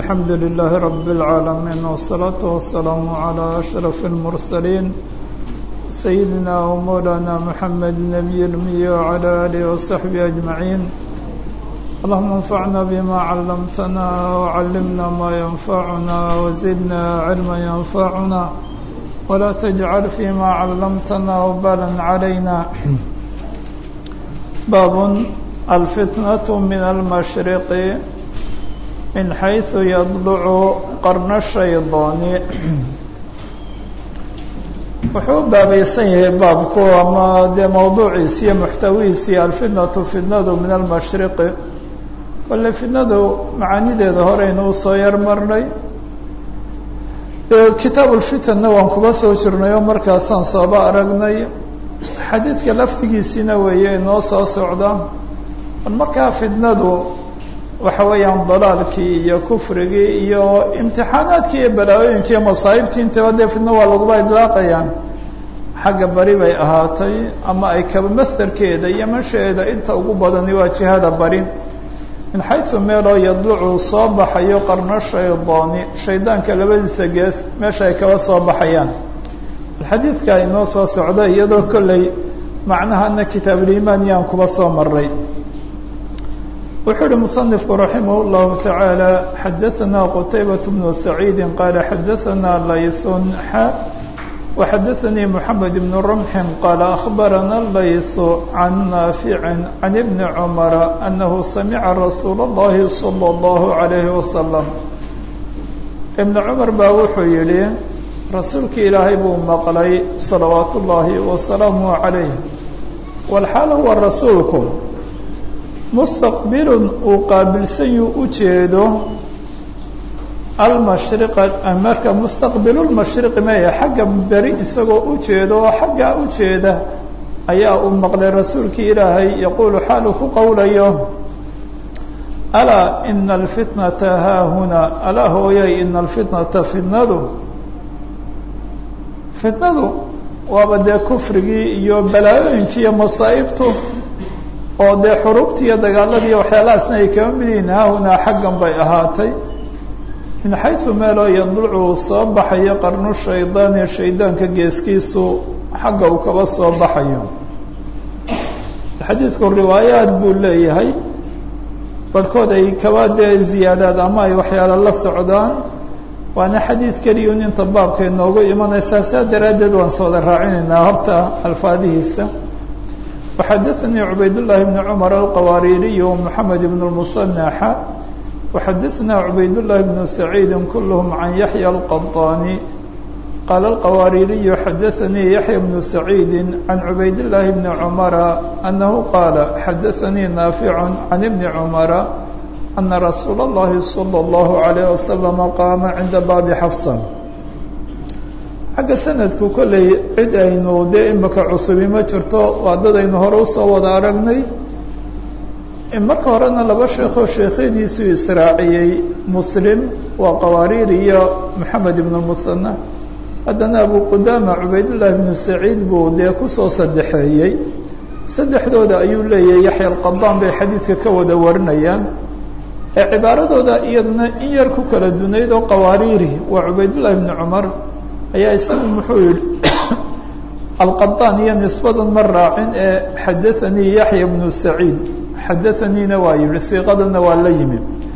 الحمد لله رب العالمين والصلاة والسلام على أشرف المرسلين سيدنا ومولانا محمد النبي الأمي وعلى آله وصحبه أجمعين اللهم انفعنا بما علمتنا وعلمنا ما ينفعنا وزدنا علما ينفعنا ولا تجعل فيما علمتنا وبالا علينا باب الفتنة من المشرق من حيث يضلع قرن الشيطان wuxuu baabaysan yahay baabku ama dee mawduuciisi iyo muxtawihiisi alfitnatu fitnadu min almashriqi kolle fitnadu macaanideeda horeynu usoo yar marnay kitaab ulfitanna waan kuba soo jirnay oo markaasaan sooba aragnay xadiidka laftigiisiina weeye inoo soo socda markaa fitnadu waxa weeyaan dalaalkii iyo kufrigii iyo imtixaanaadkii iyo balaayooyinkii iyo masaa'ibtii intaba dee fitno waa laguba idlaaqayaan xagga bari bay ahaatay ama ay kaba masdarkeeda iyo mashaeeda inta ugu badani waa jihada bari min xaysu meeloo yadlucu soo baxayo qarno shaydaani shaydaanka labadiisa gees meesha ay kaba soo baxayaan xadiidka inoo soo socda iyadoo kolley macnahana kitaabulimaan yaan kuba soo maray wuxuu uhi muصنifku raximah الlahu taعaalى xadaثna qtaybaة bnu سacيidi qaala xadaثna layثun xa وxadaثanii mحamed bn رمxi qaala أخbarana layث can naafici can ibni cmara anahu samica rasuul الlahi slى الlahu عalayه waslم ibn cmar baa wuxuu yihi rasuulki ilaahay buu maqlay salawaat ullaahi wasalaamu عalayh wlxaal huwa rasuulku mustaqbilun uu qaabilsan yuu u jeedo almashriqa marka mustaqbilulmashriqi maya xagga beri isagoo u jeedo oo xaggaa u jeeda ayaa uu maqlay rasuulkii ilaahay yaquulu xaalu ku qowlayo alaa ina alfitnata haahunaa alaa hooyay ina alfitnata fitnadu fitnadu waaba dee kufrigii iyo balaayooyinkii iyo masaa'ibtu oo dee xurubtii iyo dagaaladii waxyaalahaasna ay kaba mid yihiin haahunaa xaggan bay ahaatay min xaysu meeloo yadlucu uu soo baxayo qarnu shaydaani shaydaanka geeskiisu xagga uu kaba soo baxayo xadiidku riwaayaad buu leeyahay barhkood ay kaba dee ziyaadaad ama ay waxyaalo la socdaan waana xadiid keliyun inta baabka inoogu imanaysaa saa daraaddeed waan sooda raacinaynaa horta alfaadihiisa وxadaثnii cubayd الlahi بn cmr alqawaaririy ومحamed بn الmuصنaxa وxadaثna cubayd الlahi بn سacيidi kulhm can yaحyى الqaطاni qaala الqawaaririyu xadaثanii yaحyى بn سacيidi can cubayd الlahi بn cmra anahu qaala xadaثanii naafic can ibni cmra ana rasuula الlahi slى الlahu عalيه waslم qaama cinda baabi xafsa xagga sanadku kolley cid aynu dee imika cusubi ma jirto waa dad aynu hore usoo wada aragnay marka horena laba sheekoo sheekhadiisuu israaciyey muslim waa qawaariir iyo moxamed ibnu musana haddana abu qudaama cubaydullaahi ibnu saciid buu dee kusoo saddexeeyey saddexdooda ayuu leeyahay yaxya alqadaan bay xadiidka ka wada warinayaan ee cibaaradooda iyaduna in yar ku kala dunayd oo qawaariiri waa cubaydullahi ibnu cumar ayaa isagu muxuu yihi alqaطaan iyo nisbadan ma raacin ee xadaثanii yaxya bnu saciid xadaثaniina waa yihi siiqadana waa la yimi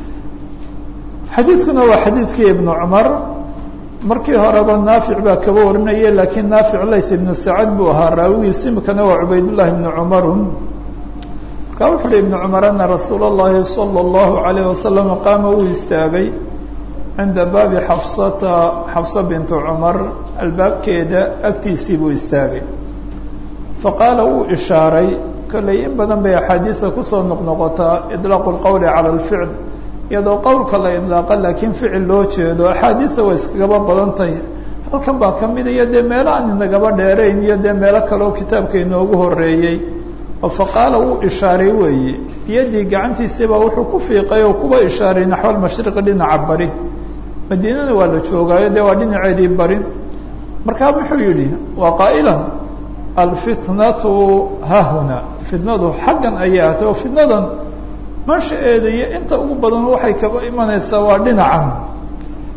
xadiidkuna waa xadiidkii ibnu cumar markii horeba naafic baa kaba warinaya lakiin naafic layth ibnu sacad buu ahaa raawigiisu imikana waa cubaydullahi ibnu cumaru markaa wuxu uhi ibnu cumar ana rasuula اllahi salى اllahu عalayه wasalam qaama uu istaagay cinda baabi xafsata xafsa bintu cumar albaabkeeda agtiisii buu istaagay faqaala wuu ishaaray kolley in badan bay axaadiida kusoo noqnoqotaa idlaaqu lqowli cala alficl iyadoo qowlka la idlaaqa laakiin ficil loo jeedo axaadiida way iskagaba badan tahay halkan baa ka mid iyo dee meelo aan inagaba dheerayn iyo dee meelo kaleoo kitaabka inoogu horeeyey oo faqaala wuu ishaaray weeye biyadii gacantiisiibaa wuxuu ku fiiqay oo kuba ishaaray naxwalmashriqi dhinaca bari madiinana waa la joogaayo dee waa dhinaceedii bari markaa wuxuu yidhi waa qaa'ilan alfitnatu hahuna fitnadu xaggan ayay ahatay oo fitnadan manshaeeda iyo inta ugu badan waxay kaba imanaysaa waa dhinacan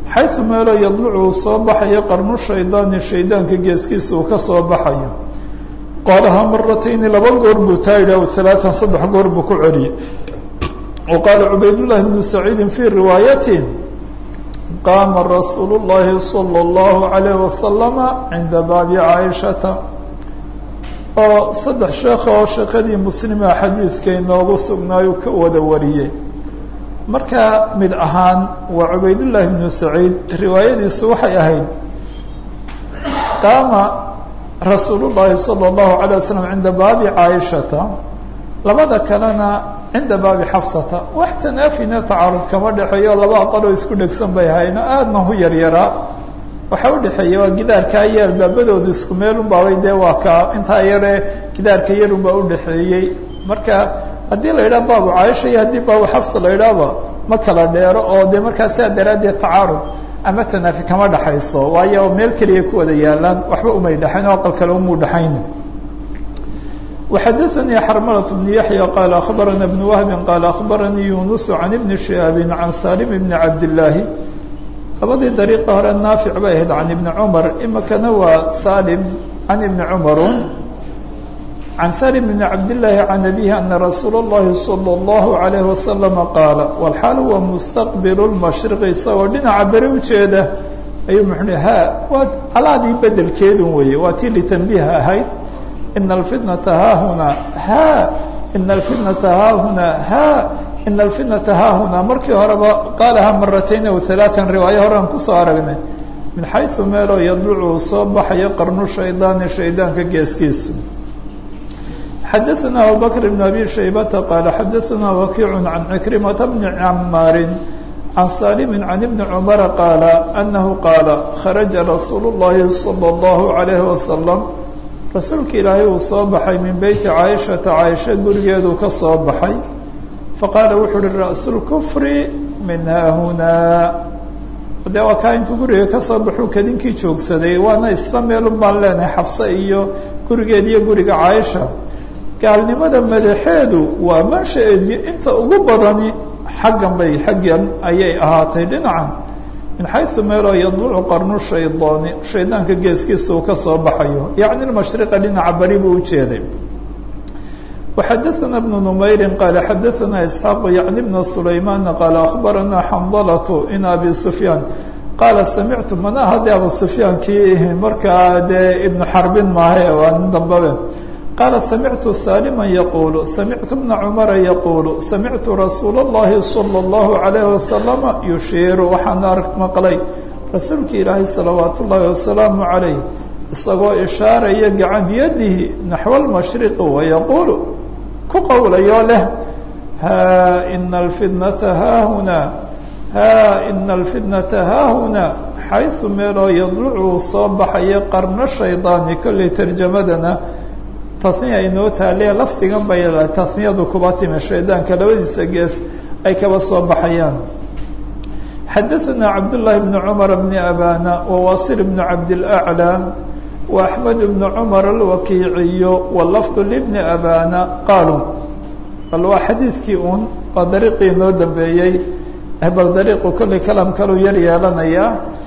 xaysu meelo yadlucu uu soo baxayo qarnu shaydaani shaydaanka geeskiisa uu ka soo baxayo qaalahaa maratayni laba goor buu taa yidhi aw halaatan saddex goor buu ku celiyey wa qaala cubaydullahi bnu saciidin fii riwaayati qaama rasuulu llahi sala allahu calayh wasalama cinda baabi caaishata oo saddex sheekha oo sheekadii muslima xadiidka inoogu sugnaayu ka wada wariyey markaa mid ahaan waa cubaydullaahi bnu saciid riwaayadiisu waxay ahayd qaama rasuulu llaahi sala allahu alay wasalam cinda baabi caaishata labada kalena cinda baabi xafsata wax tanaafina tacaarud kama dhexeeyo laba aqaloo isku dhegsan bay hayno aadna hu yaryaraa waxaa udhexeeya waa gidaarkaa yeel baabadooda isku meelun baabay dee waa kaa intaa yaree gidaarka yarun baa udhexeeyey marka haddii la yidhaha baabu caaisha iyo haddii baabu xafsa la yidhaahba ma kala dheero oo dee markaa sidaa daraaddeed tacaarud ama tanaafi kama dhexayso waayo meel keliya ku wada yaalaan waxba umay dhexayn oo aqal kale umuu dhexayn وxadثnي xrmلة بن يحيى qال أخبرنا بن وهب qال أخبرني يuنس عن بن شهاب عن سالم بن عبد اللahi labadii dريقa hore ناaفع bay ahayd عن بن عمر imikana waa سالم عن بن عمر عن سالم بن عبد اللahi عن أبيه أن رsuuل اللhi صلى الله عليه وسلم qاaل والxاal huwa مستqبل المشhرق isagoo dhinaca beri ujeeda ayuu mxu ha waa alaadii bedelkeedun weye waa tii لتنبيه ahayd in alfitnata haahunaa ha ina alfitnata haahunaa ha ina alfitnata haahunaa markii horeba qaalaha maratayn aw halaaan riwaayo horean kusoo aragnay min xaysu meeloo yadlucu uu soo baxayo qarnu shaydaani shaydaanka geeskiisu xadaثana abubakr bn abi shaybata qaala xadaثana wakiic can cikrimata bni camaarin can salimi can ibni cumara qaala anahu qaala kharaja rasuulu اllahi salى اllahu عalayhi wasalam rasuulka ilaahay uu soo baxay min beyti caaishata caaisha gurigeeduu ka soo baxay faqaala wuxuu uhi ra'su lkufri min haahunaa dee waa kaa intuu guriga ka soo baxuu kadinkii joogsaday waana isla meelun baan leenahay xabse iyo gurigeed iyo guriga caaisha gaalnimada madaxeedu waa mansha-eediyo inta ugu badani xaggan bay xaggan ayay ahaatay dhinacan min xayثu meeloo yadlucu qarnu shaydaani shaydaanka geeskiisa uu ka soo baxayo yacni mashriqa dhinaca bari buu ujeeday waxadaثana bnu numayri qaala xadaثana isxaaqu yacni bna sulaymaana qaala akhbarana xandalatu in abi sufyaan qaala samictu mana haddii abu sufyaan kii markaa dee ibnu xarbin maahe waa nin dambabe qaala samictu salima yaquulu samictu bna cumara yaquulu samictu rasuula اllahi salى اllahu عalayhi wasalama yushiiru waxaan maqlay rasuulka ilaahay salawaat ullaahi wasalaamu calayh isagoo ishaaraya gacan biyadihi naxwa lmashriqi wayaquulu ku qowlayoo leh ha ina alfitnata haahunaa ha ina alfitnata haahunaa xayثu meeloo yadlucu soo baxaya qarno shaydaani kollay tarjamadana taniya inoo taaliya lafdigan bay taniyadu kuba timi shaydaanka labadiisa gees ay kaba soo baxayaan xadaثana cabdالlahi bn cmar bn abana wawasil bn cabdالأعlى وaxmed bn cmar alwakiiciyo wlafd lbni abana qaaluu bal waa xadiidkii un waa dariiqii inoo dambeeyey bal dariiqu kollay kalaam kaluu yar yeelanaya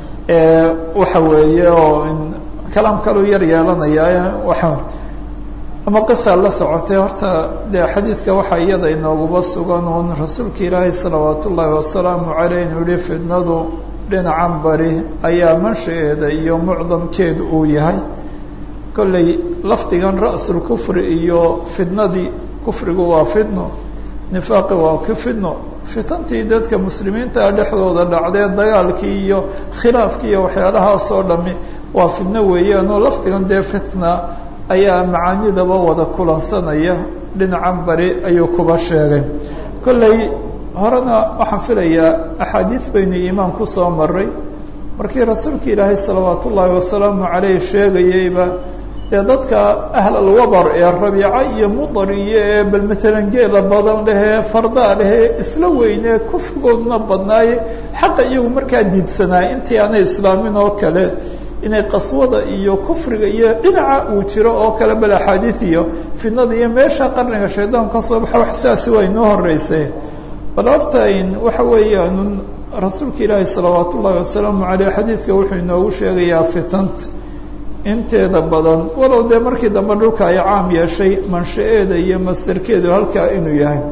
waxa weeye oo kalaam kaluu yar yeelanaya waa ama qisa la socotay horta dee xadiidka waxaa iyada inooguba sugan uun rasuulka ilaahay salawaat ullaahi wasalaamu caleyh inuu yihi fitnadu dhinacan bari ayaa manshaeeda iyo mucdamkeedu uu yahay kollay lafdigan ra'sul kufri iyo fitnadii kufrigu waa fitno nifaaqi waa ku fitno fitantii dadka muslimiinta dhexdooda dhacdee dagaalkii iyo khilaafkii iyo waxyaalahaasoo dhami waa fitno weeyaan oo lafdigan dee fitna ayaa macaanidaba wada kulansanaya dhinacan bari ayuu kuba sheegay kollay horena waxaan filayaa axaadiis baynu iimaan kusoo maray markii rasuulka ilaahay salawaat ullaahi wasalaamu caleyh sheegayeyba dee dadka ahlalwabar ee rabiica iyo mudar iyo ee bal matalan geela badan lehee fardaa lehee isla weynee kufrigooduna badnaaye xaqa iyagu markaa diidsanaay intii aanay islaamin oo kale inay qaswada iyo kufriga iyo dhinaca uu jiro oo kale bal axaadiid iyo fitnada iyo meesha qarniga shaydaanku ka soo baxa wax sidaasi waa inoo horeysay bal horta waxa weeyaan rasuulka ilaahi salawaat ullaahi wasalaamu caleyh xadiidka wuxuu inoogu sheegayaa fitanta inteeda badan walow dee markii dambe dhulka ay caam yeeshay mansha-eeda iyo mastarkeedu halkaa inuu yahay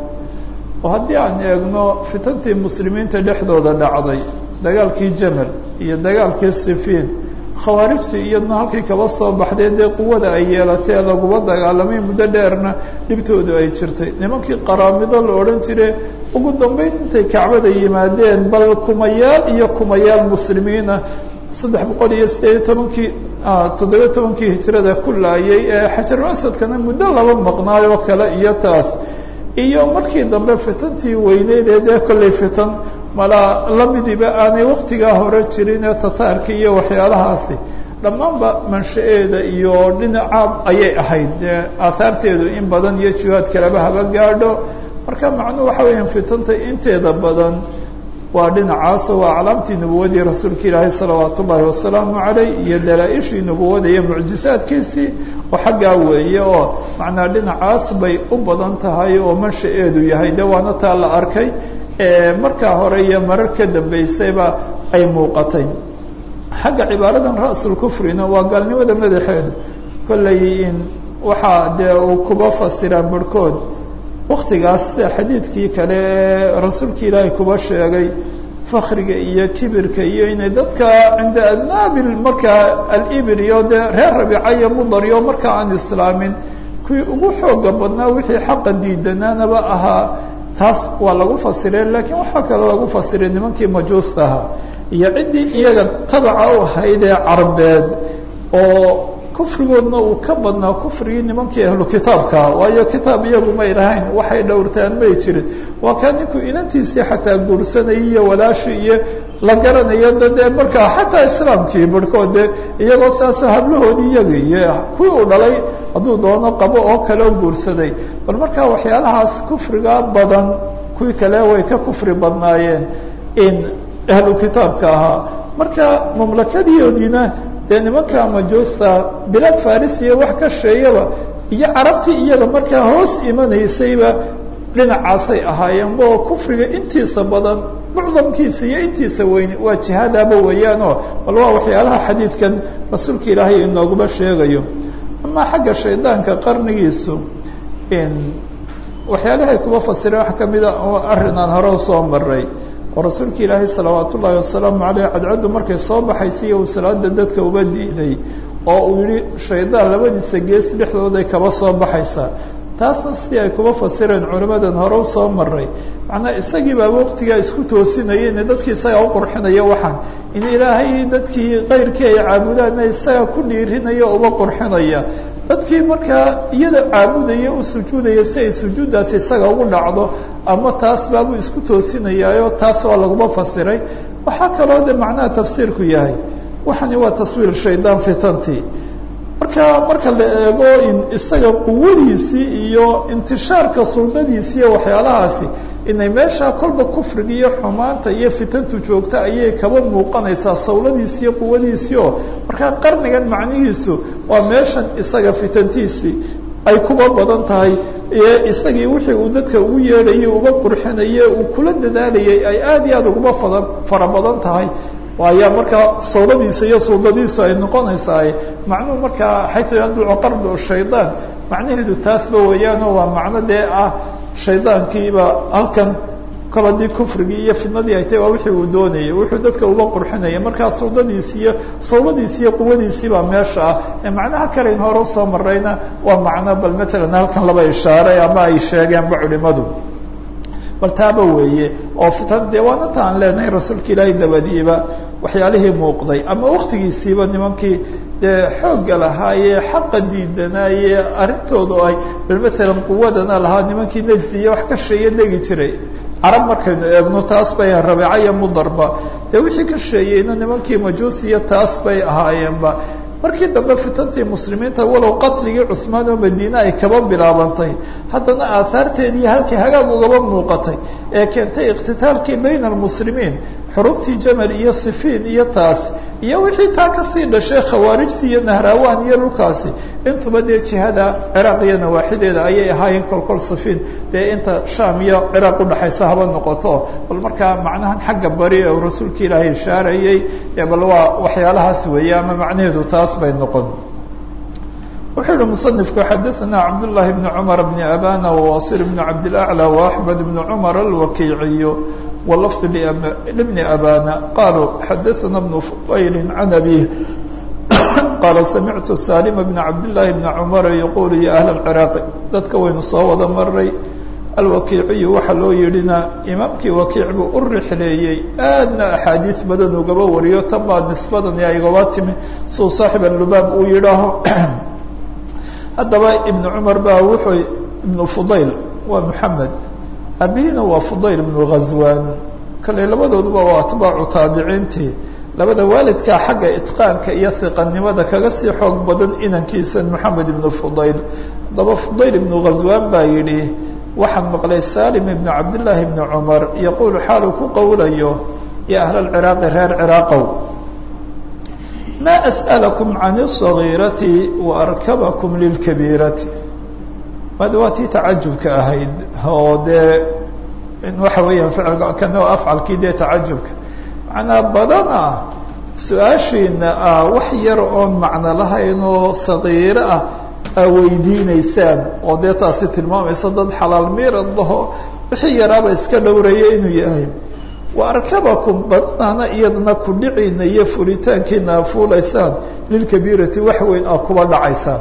oo haddii aan eegno fitantii muslimiinta dhexdooda dhacday dagaalkii jamal iyo dagaalkii sifiin khawaarijtii iyaduna halkii kaba soo baxdee dee quwada ay yeelatee laguma dagaalamay muddo dheerna dhibtoodu ay jirtay nimankii qaraamido la odhan jire ugu dambeyn intay kacbada yimaadeen bal kumayaal iyo kumayaal muslimiina saddex boqol iyo sideed tobankii toddobiyo tobankii hijrada ku laayay ee xajaru asadkana muddo laba maqnaayoo kale iyo taas iyo markii dambe fitantii weyneyd ee dee kollay fitan malaa lamidiba aanay waktigaa hore jirin ee tataarka iyo waxyaalahaasi dhammaanba mansha-eeda iyo dhinaca ayay ahayd dee aahaarteedu in badan iyo jihaad kaleba haba gaadho marka macnuhu waxa weeyaan fitanta inteeda badan waa dhinacaasoo waa aclaamtii nubuwadii rasuulka ilaahay salawaat ullaahi wasalaamu caleyh iyo dalaa-ishii nubuwada iyo mucjisaadkiisii oo xaggaa weeye oo macnaa dhinacaas bay u badan tahay oo mansha-eedu yahay de waana taa la arkay markaa hore iyo marar ka dambeysayba ay muuqatay xagga cibaaradan ra-sul kufrina waa gaalnimada madaxeedu kollay in waxaa dee uu kuba fasiraan barhkood waktigaas xadiidkii kale ee rasuulka ilaahay kuba sheegay fakriga iyo kibirka iyo inay dadka cinda adnaabil markaa alibir iyo dee reer rabiica iyo mudar iyo markaa aan islaamin kuwii ugu xooga badnaa wixii xaqa diidanaanaba ahaa taas waa lagu fasiray laakiin waxaa kaloo lagu fasiray nimankii majuusta ahaa iyo ciddii iyaga tabaca u ahayd ee carbeed oo kufrigoodna uu ka badnaa kufrigii nimankii ahlu kitaabkaa waayo kitaab iyagu may lahayn waxay dhowrtaan may jirin waa kaa ninkuu inantiisii xataa guursanayay iyo walaashii iyo la garanayo da dee markaa xataa islaamkii barhkood de iyagoo saasoo hablahoodii iyaga iyo kuwii uu dhalay hadduu doono qabo oo kaleo guursaday bal markaa waxyaalahaas kufriga badan kuwii kale way ka kufri badnaayeen in ahlu kitaabka ahaa marka mamlakadiyoodiina dee nimanka majuusta bilaad farisiya wax ka sheeyaba iyo carabtii iyaga markaa hoos imanaysayba dhinacaasay ahaayeen bo kufriga intiisa badan mucdamkiisa iyo intiisa weyne waa jihaadaaba weeyaanoo bal waa waxyaalaha xadiidkan rasuulka ilaahay inooguma sheegayo amaa xagga shaydaanka qarnigiisu waxyaalahay kuba fasireen wax kamida arrin aan hore usoo maray oo rasuulka ilaahay salawaat ullaahi wasalaamu caleyh cadcaddu markay soo baxaysa uu salaada dadka uba diiday oo uu yihi shaydaan labadiisa gees dhexdooday kaba soo baxaysaa taasna sidii ay kuba fasireen culimadan hore usoo maray macnaa isagii baa waqtigaa isku toosinaya ine dadkii isagaa u qurxinaya waxaan in ilaahay dadkii kayrkii ay caabudaanna isagaa ku dhiirinaya uba qurxinaya dadkii markaa iyada caabudaya u sujuudaya si ay sujuuddaasi isaga ugu dhacdo ama taas baabuu isku toosinayaayo taas waa laguma fasiray waxaa kaloo de macnaha tafsiirku yahay waxani waa taswiir shaydaan fitantii marka marka la eego in isaga quwadiisii iyo intishaarka suldadiisi iyo waxyaalahaasi inay meeshaa kolba kufriga iyo xumaanta iyo fitantu joogta ayay kaba muuqanaysaa sawladiisi iyo quwadiisii oo markaa qarnigan macnihiisu waa meeshan isaga fitantiisii ay kuba badan tahay ee isagii wixii uu dadka ugu yeedhayay uga qurxinayay uu kula dadaalayay ay aad iyo aad uguma fada fara badan tahay waayaa markaa sawladiisa iyo suldadiisu ay noqonaysaa macnuhu markaa xaytu yadlucu qardu shaydaan macnaheedu taasba weeyaanoo waa macno dee ah shaydaankiiba halkan kol haddii kufrigii iyo fidnadii ay tahy waa wixii uu doonayay wuxuu dadka uga qurxinaya markaa suldadiisi iyo sawladiisi iyo quwadiisii baa meesha ah ee macnaha kaleyn hore usoo marayna waa macno bal matalan halkan laba ishaaray ama ay sheegeenba culimadu bal taaba weeye oo fitan dee waana ta aan leenahay rasuulka ilaahay dabadiiba waxyaalihii muuqday ama waktigiisiiba nimankii dee xoogga lahaayee xaqa diidanaaye arrintoodu ay bal matalan quwadana lahaa nimankii nejdi iyo wax ka sheeye degi jiray carab markaynu eegno taas bay rabeeca iyo mudarba dee wixii ka sheeyeyna nimankii majuusiya taas bay ahaayeenba markii dambe fitantii muslimiinta walow qatligii cusmaan oo madiine ay kaba bilaabantay haddana aahaarteedii halkii hagaag ugaba muuqatay ee keentay iqtitaalkii bayna almuslimiin xurubtii jamal iyo sifiin iyo taas iyo wixii taa kasii dhashay khawaarijtii iyo nahraawaan iyo dhulkaasi intuba dee jihada ciraaq iyo nawaaxideeda ayay ahaayeen kolkol sifiin dee inta shaam iyo ciraaq udhaxaysa haba noqoto bal markaa macnahan xagga bari ee uu rasuulka ilaahay ishaarayey bal waa waxyaalahaas weeye ama macnaheedu taas bay noqon wuxuu yihi musanifku xadaثana cabdالlahi bn cmar bn abana wwasil bn cabdilأعlى وaxmed bn cmar alwakiiciy wlafظ lbni abana qaluu xadaثana bn fudayli can abih qaala samictu salima bn cabdالlahi bn cmar yaqulu ya ahl اciraaqi dadka waynu soo wada maray alwakiiciyu waxaa loo yidhina imaamkii wakiic buu u rixleeyey aadna axaadiis badan ugaba wariyo tan baa nisbadan igaba timi siuu saaxib alubaab uu yidhaaho haddaba ibnu cumar baa wuxuu ibnu fudayl waa moxamed abihina waa fudayl ibnu ghazwan kale labadooduba waa atbaacu taabiciintii labada waalidkaa xagga itqaanka iyo hiqanimada kaga sii xoog badan inankiisa moxamed ibnu fudayl haddaba fudayl ibnu ghazwan baa yidhi waxaan maqlay salim ibnu cabdillaahi ibni cumar yaquulu xaaluu ku qowlayo ya ahla alciraaqi reer ciraaqow ma as'alakum can الصagiirati waarkabakum lilkabiirati mad waa tii tacajubka ahayd oo dee waxa weeyaan ficilka kana afcalkii dee tacajubka macnaa badana su-aashiina ah wax yar oon macno lahayn oo sagiiro ah aa weydiineysaan oo dee taasi tilmaamaysa dad xalaal miirad laho wixii yaraaba iska dhowraya inuu yahay waarkabakum badanaana iyadana kudhiciina iyo fulitaankiina a fuulaysaan lilkabiirati wax weyn aa kuba dhacaysaan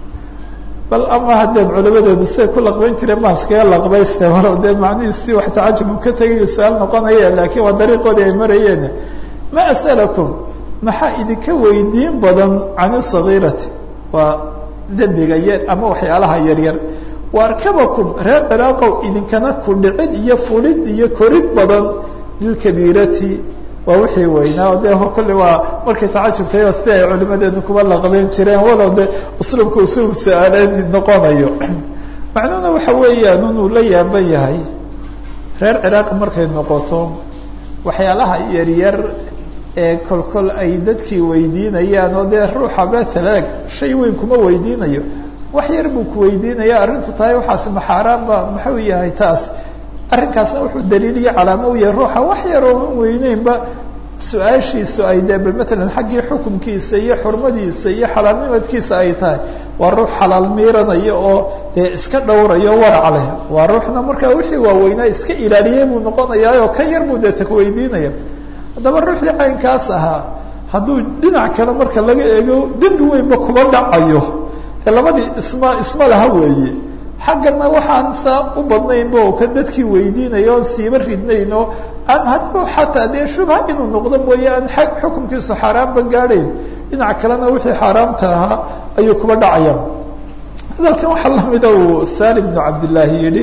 bal ama haddeen culimadeedu siday ku laqbayn jireen maaskaga laqbayste walow dee macnihiisi wax tacajub ka tegayo su-aal noqonaya laakiin waa dariiqoodii ay marayeen ma as'alakum maxaa idinka weydiin badan can isagiirati waa dembiga yar ama waxyaalaha yaryar waarkabakum reer ciraaqow idinkana kudhicid iyo fulid iyo korid badan lilkabiirati waa wixii weynaa o dee kolle waa markay tacajubtay sida ay culimadeedu kuba laqabeyn jireen walow de usluubka usuub su-aaleedi noqonayo macnuhuna waxa weeyaan inuu la yaaban yahay reer ciraaq markay noqoto waxyaalaha yaryar ee kolkol ay dadkii weydiinayaan oo dee ruuxa betalaag shay weyn kuma weydiinayo wax yar buu ku weydiinaya arrintu tahay waxaasi maxaaraanba muxuu yahay taas arrinkaasna wuxuu daliil iyo calaamo u yahay ruuxa wax yar oo weyneynba su-aashiisu ay dee bal matalan xaggii xukumkiisa iyo xurmadiisa iyo xalaalnimadkiisa ay tahay waa ruux xalaal miiranaya oo dee iska dhowrayo warac leh waa ruuxna markaa wixii waaweynaa iska ilaaliyey buu noqonayaa oo ka yar buu dee takweydiinaya haddaba ruuxii caynkaas ahaa hadduu dhinac kale marka laga eego dembi weynba kuba dhacayo dee labadii isma isma laha weeye xaggana waxaan saa u badnaynba oo ka dadkii weydiinaya oon siiba ridnayn oo aan hadba xataa dee shubha inuu noqdo mooye aan xukumkiisu xaaraanba gaadhayn dhinac kalena wixii xaaraamta ahaa ayuu kuba dhacaya hadalkan waxaa lamida uu salim bnu cabdillaahi yihi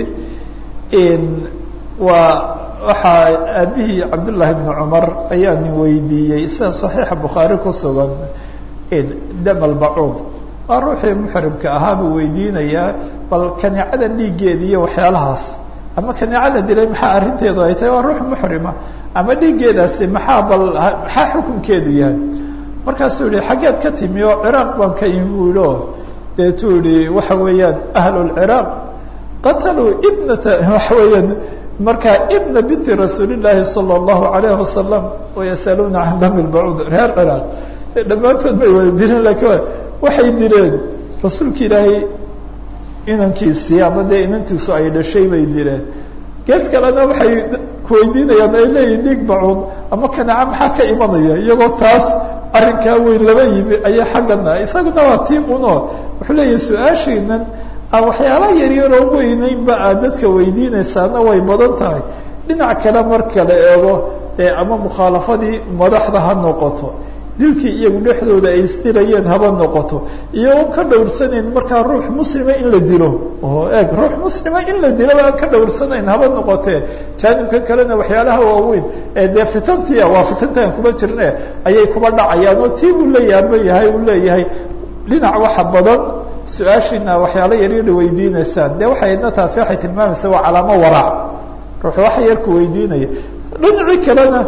waa waxaa aabihii cabdullaahi bni cumar ayaa nin weydiiyey sida saxiixa bukhaari ku sugan damal bacuud waa ruuxii muxrimka ahaa buu weydiinayaa bal kaneecada dhiiggeeda iyo waxyaalahaas ama kaneeco la dilay maxaa arrinteedu ay tahay waa ruux muxrima ama dhiiggeedaasi maxaa bal maxaa xukunkeedu yahay markaasuu yihi xaggeed ka timi oo ciraaq baan ka imi buu yihi o deetuu yihi waxa weeyaan ahlulciraaq qataluu ibnata waxa weeyaan markaa ibna binti rasuuli llaahi sala allahu alayhi wasalam wayasaluuna can dami lbacuud reer ciraaq dhammaantood bay wada dileen lakiin waxay dileen rasuulka ilaahay inankiisii ama dee inantiisu ay dhashay bay dileen gees kalena waxay kuweydiinayaan ay leeyihin dhiig bacuud ama kaneeca maxaa ka imanaya iyagoo taas arrinkaa weyn laba yimi ayaa xaggana isaguna waa tii uno wuxuu leeyahay su-aashaynan aan waxyaala yaryaroo weyneynba aad dadka weydiinaysaana way badan tahay dhinac kale marka la eego ee ama mukhaalafadii madaxda ha noqoto dilkii iyagu dhexdooda ay isdilayeen haba noqoto iyagoon ka dhowrsanayn markaa ruux muslima in la dilo oo eeg ruux muslima in la dilo aan ka dhowrsanayn haba noqotee jaanibka kalena waxyaalaha waaweyn ee dee fitantia waa fitantaan kuma jirne ayay kuba dhacayaan oo tii buu la yaaban yahay uu leeyahay dhinac waxa badan su-aashiina waxyaalo yaryar weydiinaysaan dee waxayna taasi waxay tilmaamaysaa waa calaamo waraac ruux waxa yarku weydiinaya dhinacii kalena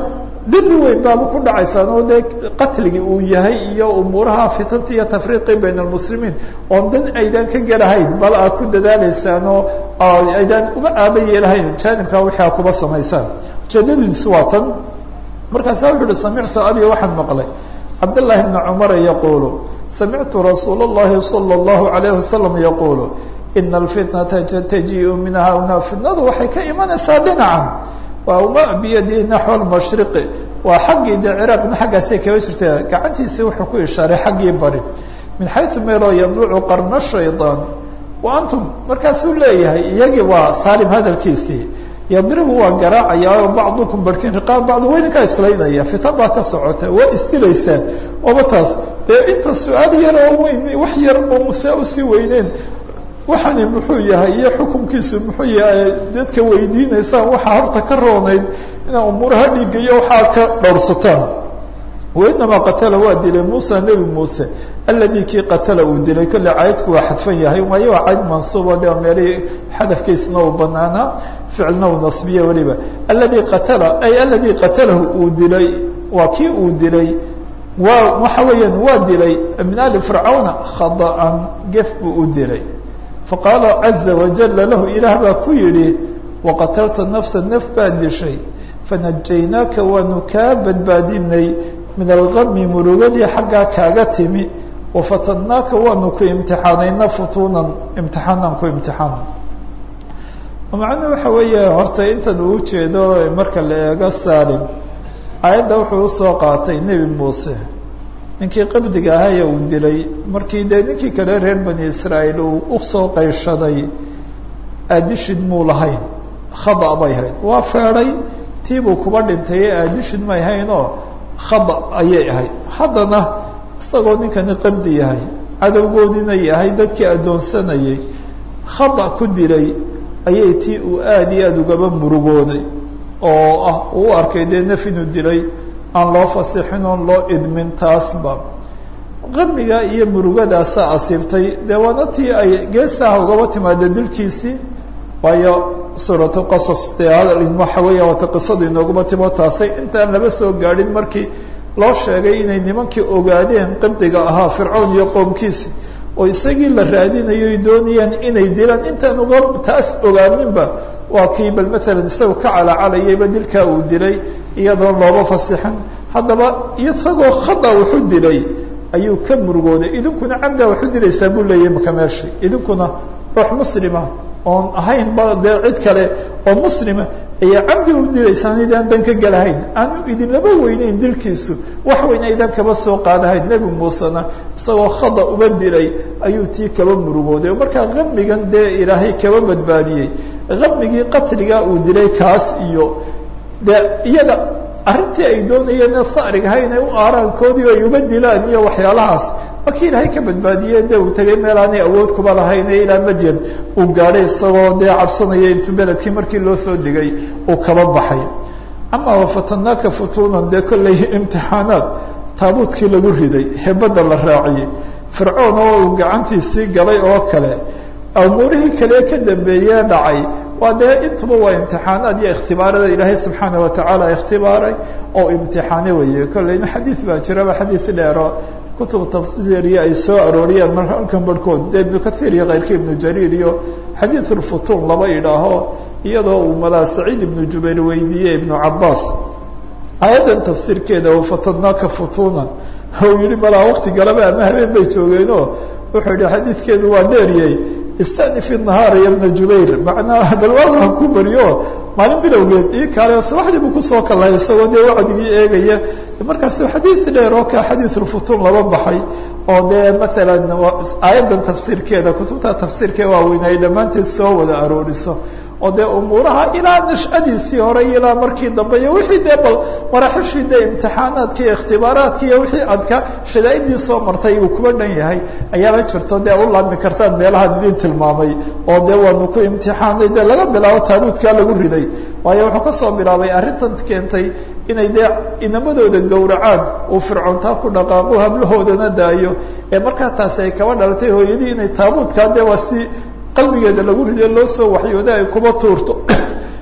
dembi weyn baaba ku dhacaysaan oo dee qatligii uu yahay iyo umuuraha fitanta iyo tafriiqi bayna almuslimiin oon dan aydaan ka gelahayn bal aad ku dadaalaysaan oo aydaan uga aaba yeelahayn jaanibkaa wixii aad kuba samaysaan ujeedadiisu waa tan markaasa wuxu uhi samictu abi waxaan maqlay cabdالlahi bna cumara yaquulu samictu rasuul اllahi salى اllahu alayh wasalam yaquulu ina alfitnata tajiu min hauna fitnadu waxay ka imanaysaa dhinacan waa uma biyadi naxو lmashriqi waa xaggii de ciraaqna xaggaasay kaga jirta gacantiisii wuxuu ku ishaaray xaggii bari min xayثu meeloo yadlucu qarna shayطaan wa antum markaasuu leeyahay iyagii waa saalim hadalkiisii yadribu waa garaacayaa bacdukum barkin riqaab bacdu weydinkaa islaynaya fitan baa ka socota waa isdilaysaan oba taas dee inta su-aal yar oo weyn wax yar oo muse usii weyneen waxani muxuu yahay iyo xukunkiisu muxuu yahay dadka weydiinaysaan waxaa horta ka roonayd inaa umuuraha dhiiga iyo waxaa ka dhowrsataan wainamaa qatala waa dilay muusa nebi muuse aladi kii qatala uu dilay kolle caydku waa xadfan yahay waayo waa cayd mansuuba de meelihii xadafkiisna uu banaanaa ficilna uu nasbiye weliba aladi qatala ay aladi qatalahu uu dilay waa kii uu dilay waa waxa weeyaan waa dilay min ali fircawna khada'an gef buu u dilay faqaala caza wajala lahu ilaah baa ku yidhi waqatalta nafsa naf baad dishay fanajaynaaka waanu kaa badbaadinay min algami murugadii xaggaa kaaga timi wafatannaaka waanu ku imtixaanayna futuunan imtixaanan ku imtixaana macnuu waxa weeye horta intan uu ujeedo marka la eego salim aayadda wuxuu usoo qaatay nebi muuse ninkii qabdiga ahaaye uu dilay markii dee ninkii kale reer bani israa'iil uu usoo qayshaday aadishid muu lahayn khada bay hayd waa feedhay tiibuu kuba dhintay ee aadishid may haynoo khada ayay ahayd haddana isagoo ninkani qabdi yahay cadowgoodina yahay dadkii addoonsanayay khada ku dilay ayay tii uu aada iyo aada ugaba murugooday oo ah uu u arkay dee naf inuu dilay aan loo fasixin oon loo idmin taasba qamiga iyo murugadaasa asiibtay dee waana tii ay geesaha ugaba timaada dilkiisii waayo suuratu qasas dee hadal waxa weeya waata qisadu inooguma timo taasay intaan laba soo gaadhin markii loo sheegay inay nimankii ogaadeen qabdiga ahaa fircown iyo qoomkiisi oo isagii la raadinayo ay doonayaan inay dilaan intaan uga taas ogaaninba waa kii bal matalan isaga ka calacalayayba dilkaa uu dilay iyadoon looba fasixin haddaba isagoo khada wuxu dilay ayuu ka murugooday idinkuna cabdaa waxu dilaysaa buu leeyahy maka meeshi idinkuna ruux muslima oon ahayn ba dee cid kale oo muslima ayaa cabdi u dilaysaan idaan dan ka gelahayn aanu idinlaba weyneyn dilkiisu wax weyn aydan kaba soo qaadahayn nebi muusena isagoo khada uba dilay ayuu tii kaba murugooday oo markaa qamigan dee ilaahay kaba badbaadiyey qamigii qatligaa uu dilay kaas iyo dee iyaga arrintii ay doonayeen sarigaha inay u aaraankoodii ay uba dilaan iyo waxyaalahaas markii ilaahay ka badbaadiyey dee uu tegay meel aanay awood kuba lahayn ee ilaa madyan uu gaadhay isagoo dee cabsanaya intuu beledkii markii loo soo digay uu kaba baxay ama wafatanaaka futuunan dee kollay imtixaanaad taabuudkii lagu riday hebadda la raaciyey fircoon oo uu gacantiisii galay oo kale umuurihii kale ka dambeeyee dhacay waa dee intuba waa imtixaanaad iyo ikhtibaarada ilaahay subxaana watacaala ikhtibaaray oo imtixaane weeye kolleyna xadiid baa jiraba xadiid dheero kutub tafsiiriya ay soo arooriyeen mar halkan barhkood de ibnu kathiir iyo keyrka ibnu jariir iyo xadiid ulfutuun laba idhaaho iyadoo uu malaa saciid ibnu jubayr weydiiyey ibnu cabaas aayaddan tafsiirkeeda wafatadnaaka futuunan ou yihi malaa wakti galaba ama habeen bay joogeenoo wuxuu yihi xadiidkeedu waa dheeryey istanifi nahaar ya bna jubayr macnaa balwaagu ha ku baryo maalin bilowgeed ii kaale subaxdii buu kusoo kalay isagoo dee wacdigii eegaya markaasu xadiid dheer oo ka xadiidulfutuun laba baxay oo dee maalan aayaddan tafsiirkeeda kutubta tafsiirkee waaweyn ay dhammaanteed soo wada arooriso oo dee umuuraha ilaa nashadiisii hore ilaa markii dambe iyo wixii dee bal maraaxishii dee imtixaanaadka iyo ikhtibaaraadka iyo wixii adka shadaa'idii soo martay uu kuba dhan yahay ayaaba jirto dee u laabmi kartaan meelahaan idin tilmaamay oo dee waanu ku imtixaanay dee laga bilaabo taabuudkaa lagu riday waayo wuxuu kasoo bilaabay arrintan keentay inay dee inamadooda gowracaan uu fircoontaa ku dhaqaaqo hablahoodana daayo ee markaa taasi ay kaba dhalatay hooyadii inay taabuudkaa dee waa si qalbigeeda lagu rido loo soo waxyooda ay kuba tuurto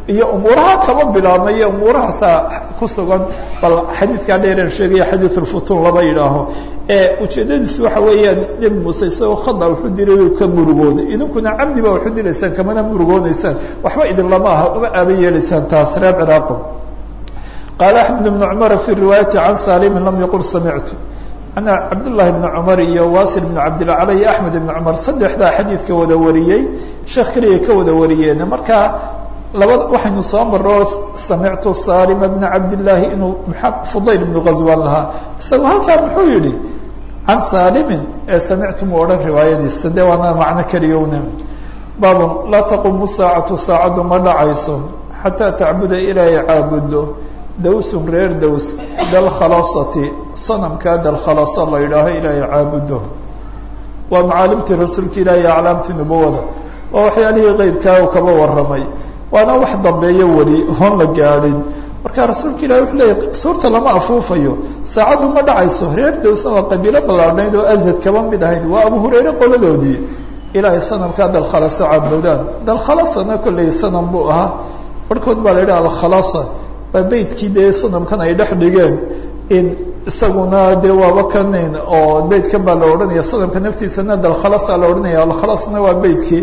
iyo umuuraha kaba bilaabmaya umuurahaasaa ku sugan bal xadiidkaa dheereen sheegaya xadiid ulfutuun lama yidhaaho ujeedadiisu waxa weeyaan nebi muuse isagoo khada wuxuu diray ka murugooday idinkuna camdi baa waxu dilaysaan kamana murugoonaysaan waxba idin lama aha uma aaba yeelaysaan taas reer ciraaqo qaala axmed ibnu cumara fii riwaayati can salimin lam yaqul samictu ana cabdullahi bni cumar iyo wasil bni cabdilacala iyo axmed ibni cumar saddexdaa xadiidka wada wariyey sheekh keliya ka wada wariyeen marka labada waxaynu soo maro samictu salima bna cabdillaahi inuu fudayl ibnu ghazwan lahaa isagoo halkaa muxuu yihi can salimin ee samictu mu odhan riwaayadiisa de waana macno keliyowne baabun laa taqumu saacatu saacaddu ma dhacayso xataa tacbuda ilaahay caabudo dawsun reer daws dalkhalasati sanamkaa dalkhalasa la yidhaaho ilaahay caabudo waa macaalimtii rasuulka ilaahi aclaamtii nubawada waa waxyaalihii qeybkaa u kaba warramay waana wax dambeeyo weli oon la gaadhin marka rasuulka ilahi wuxuu leeyahy suurta lama afuufayo saacaddu ma dhacayso reer dawsa waa qabiilo ballaadhnayd oo azad kaba mid ahayd waa abu hurayre qoladoodii ilaahay sanamkaa dalkhalaso caabudaan dalkhalasana kolley sanam buu ahaa barhkood baa la yidhaha alkhalasa waa beydkii dee sanamkan ay dhex dhigeen in isaguna dee waaba kanin oo beydkan baa la odhanaya sanamka naftiisana dalkhalasa la odhanaya alkhalasna waa beydkii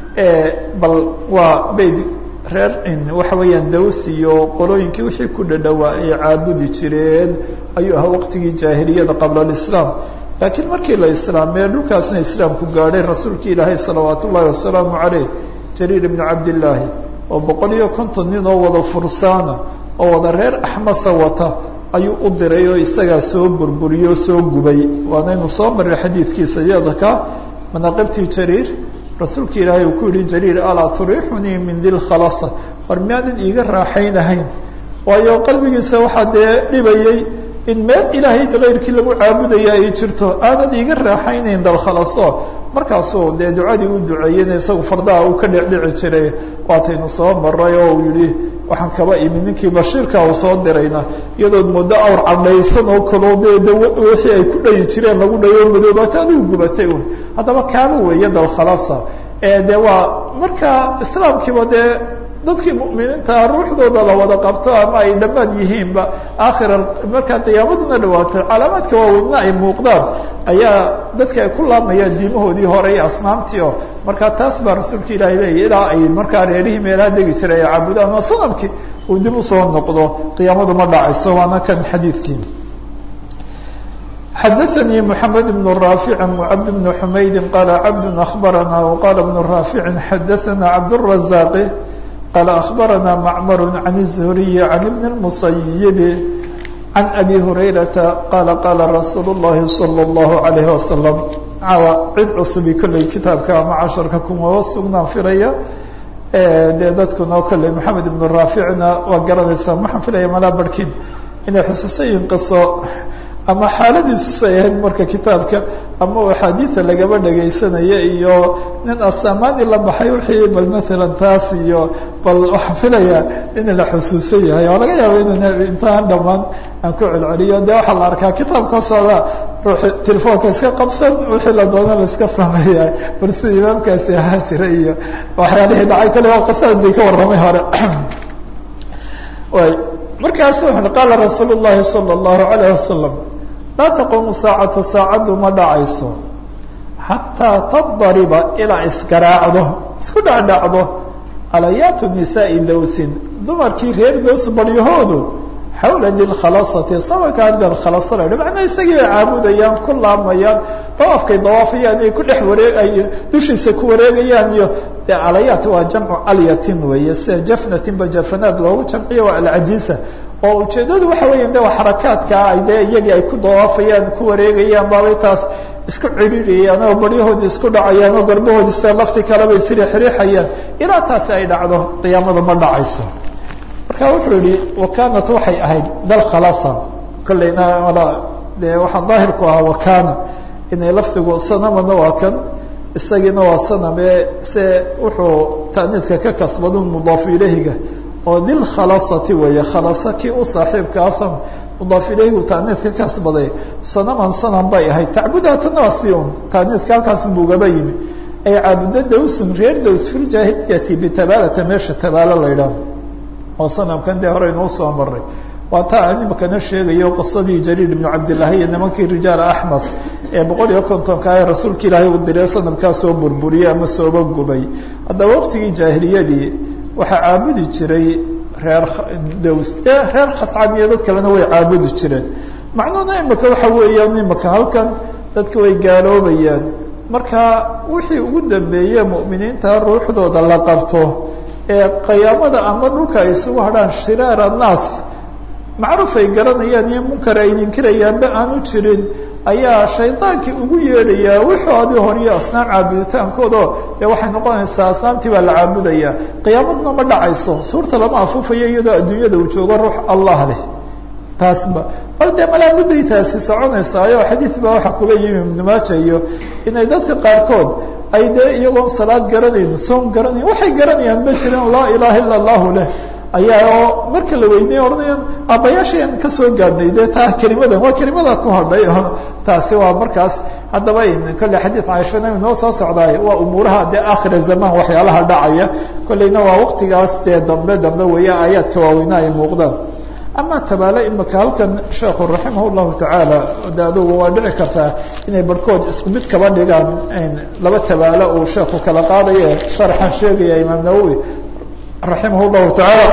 bal waa beyd reer waxa weeyaan daws iyo qolooyinkii wixii ku dhadhowaa ay caabudi jireen ayuu ahaa waqtigii jaahiliyada qabla alislaam laakiin markii la islaamee dhulkaasna islaamku gaadhay rasuulki ilaahay salawaat ullaahi wasalaamu caleyh jariir ibnu cabdillaahi oo boqol iyo konton nin oo wada fursaana oo wada reer axmasa wata ayuu u diray oo isagaa soo burburiyey oo soo gubay waanaynu soo marray xadiidkiisa yadaka manaaqibtii jariir rasuulka ilaahay uu ku yihi jariir alaa turiixunii min dilkhalasa war miyaadan iiga raaxaynahayn waayo qalbigiisa waxaa dee dhibayey in meel ilaahay kayrkii lagu caabudaya ay jirto aanad iiga raaxaynayn dalkhalaso markaasuu dee ducadii u duceeyeyna isagu fardaha uu ka dhecdhici jiray waataynu soo maray oo uu yihi waxaan kaba imi ninkii bashiirka uu soo dirayna iyadood muddo awr cadhaysan oo kaloo dee d wixii ay ku dhayi jireen lagu dhayo madoobaata adigu gubatay un haddaba kaaba weeye dalkhalasa ee de waa marka islaamkiiba dee dadkii mu'miniinta ruuxdooda la wada qabto ama ay dhammaad yihiinba aakhira markaa qiyaamaduna dhawaatay calaamaadka waaweynna ay muuqdaan ayaa dadka ay ku laamayaan diimahoodii hore iyo asnaamtii oo markaa taas baa rasuulka ilaahay leeyahy ilaa ay markaa reerihii meelaha degi jiray ay caabudaan waa sanamkii uu dib usoo noqdo qiyaamadu ma dhacayso waana kan xadiidkii xadaثnي محamed بن رافع وcبد بن حmayd qال cبد أخبرnا وqال بن رافع xadaثna cبدالرزاq qال أخبرnا معmر عن الزهري عن بن المصيب عن أbي هريرة qال qال رsuuل اللhi صلى الله عليه وسلم caawa cid cusbi kolley kitaabka ama casharka kumaba sugnaan filaya dee dadkuna kolley محamed بن رافعna waa garanaysaa maxaan filaya malaa barhkin inay xusuusayiin qiso ama xaaladiisusay ahayd marka kitaabka ama axaadiida lagaba dhegaysanaya iyo nin asamaani la baxay wixii bal maalan taas iyo bal waxaan filaya in la xusuusan yahay oo laga yaaba inaan intaan dhamaan aan ku celceliyo de waxaa la arkaa kitaabka socda ruuxi telefoonka iska qabsan wixii la doona la iska sameeya bal sida imaamkaasi ahaa jira iyo waxyaalihii dhacay kale waa qasadii ka warramay hore markaasu wuxu qaala rasuul llahi salى اllahu alayh wasalam laa taquumu saacatu saacaddu ma dhacayso xataa tadariba ilaa isgaraacdo isku dhacdhacdo alayaatu nisaai dawsin dumarkii reer daws baryahoodu xawla dilkhalasati samankaa dalkhalasa la macnaa isagii bay caabudayaan ku laamayaan dawaafkay dawaafayaan ay ku dhex wareeg ay dushiisa ku wareegayaan iyo dee alayaat waa jamcu alyatin weeye sida jafnatinba jafanaad loogu jamciyo waa alcajiisa oo ujeedadu waxa weya de waa xarakaadkaa ay dee iyagii ay ku dawaafayaan ku wareegayaan baabay taas isku ciriiriyayaan oo baryahoodii isku dhacayaan oo garbahoodi sida lafti kaleba isriixriixayaan ilaa taasi ay dhacdo qiyaamada ma dhacayso marka wuxuu yihi wakanat waxay ahayd dalkhalasa kolleyna mala dee waxaa daahirku ahaa wakana inay lafdigu sanamana waa kan isagiina waa saname se wuxuu taaniidka ka kasbado mudaaf ilayhiga oo dilkhalasati weeye khalasa kii u saaxiibkaasa mudaaf ilayhigu taaniidka ka kasbaday sanaman sanam bay ahayd tacbudaatana waa si un taaniidka halkaas bugaba yimi ay caabudo dawsun reer daws fi ljaahiliyati bitabalata meesha tabaalo la ydhaah oo sanamkan dee hore inuu soo maray waa taa nimakana sheegayo qisadii jariir ibnu cabdillahi iyo nimankii rijaal axmas ee boqol iyo kontonka ee rasuulka ilaahay uu diray sanamkaa soo burburiyey ama sooba gubay haddaba waqtigii jaahiliyadii waxaa caabudi jiray reer dows ee reer khascam iyo dad kalena way caabudi jireen macnuhuna imika waxa weeyaan imika halkan dadka way gaaloobayaan marka wixii ugu dambeeye mu'miniinta ruuxdooda la qabto ee qiyaamada ama dhulka ay isugu hadhaan shiraar annaas macruuf ay garanayaan iyo munkar ay ninkirayaanba aanu jirin ayaa shaydaankii ugu yeedhayaa wixoodii horiyo asnaam caabuditaankoodo dee waxay noqonaysaa asnaamtii baa la caabudaya qiyaamadna ma dhacayso suurta lama afuufayo iyadoo adduunyada uu joogo ruux allah leh taasba bal dee malaamuday taasi soconaysaayo xadiid baa waxaa kuga yimi ibnu maaja iyo inay dadka qaarkood ay dee iyagoon salaad garanayn soom garanayn waxay garanayaan ma jiraan laa ilaaha illa allahu leh ayaa oo marka la weynay odhanayaan aabbayaashayaan ka soo gaadhnay dee taa kelimadan waa kelimada ku hadhay oo taasi waa markaas haddaba kolley xadiid caaishana inoo soo socdaay waa umuuraha dee aakhira zamaan waxyaalaha dhacaya kolleyna waa waqtigaas dee dambe dambe weeye aayaadka waaweyna ay muuqdaan ama tabaale imika halkan sheekhu raximah llahu tacaala de adugu waa dhici kartaa inay barhkood isku mid kaba dhigaan laba tabaalo uu sheekhu kala qaadaye sharxan sheegaya imaam nawowi raximah llahu tacaala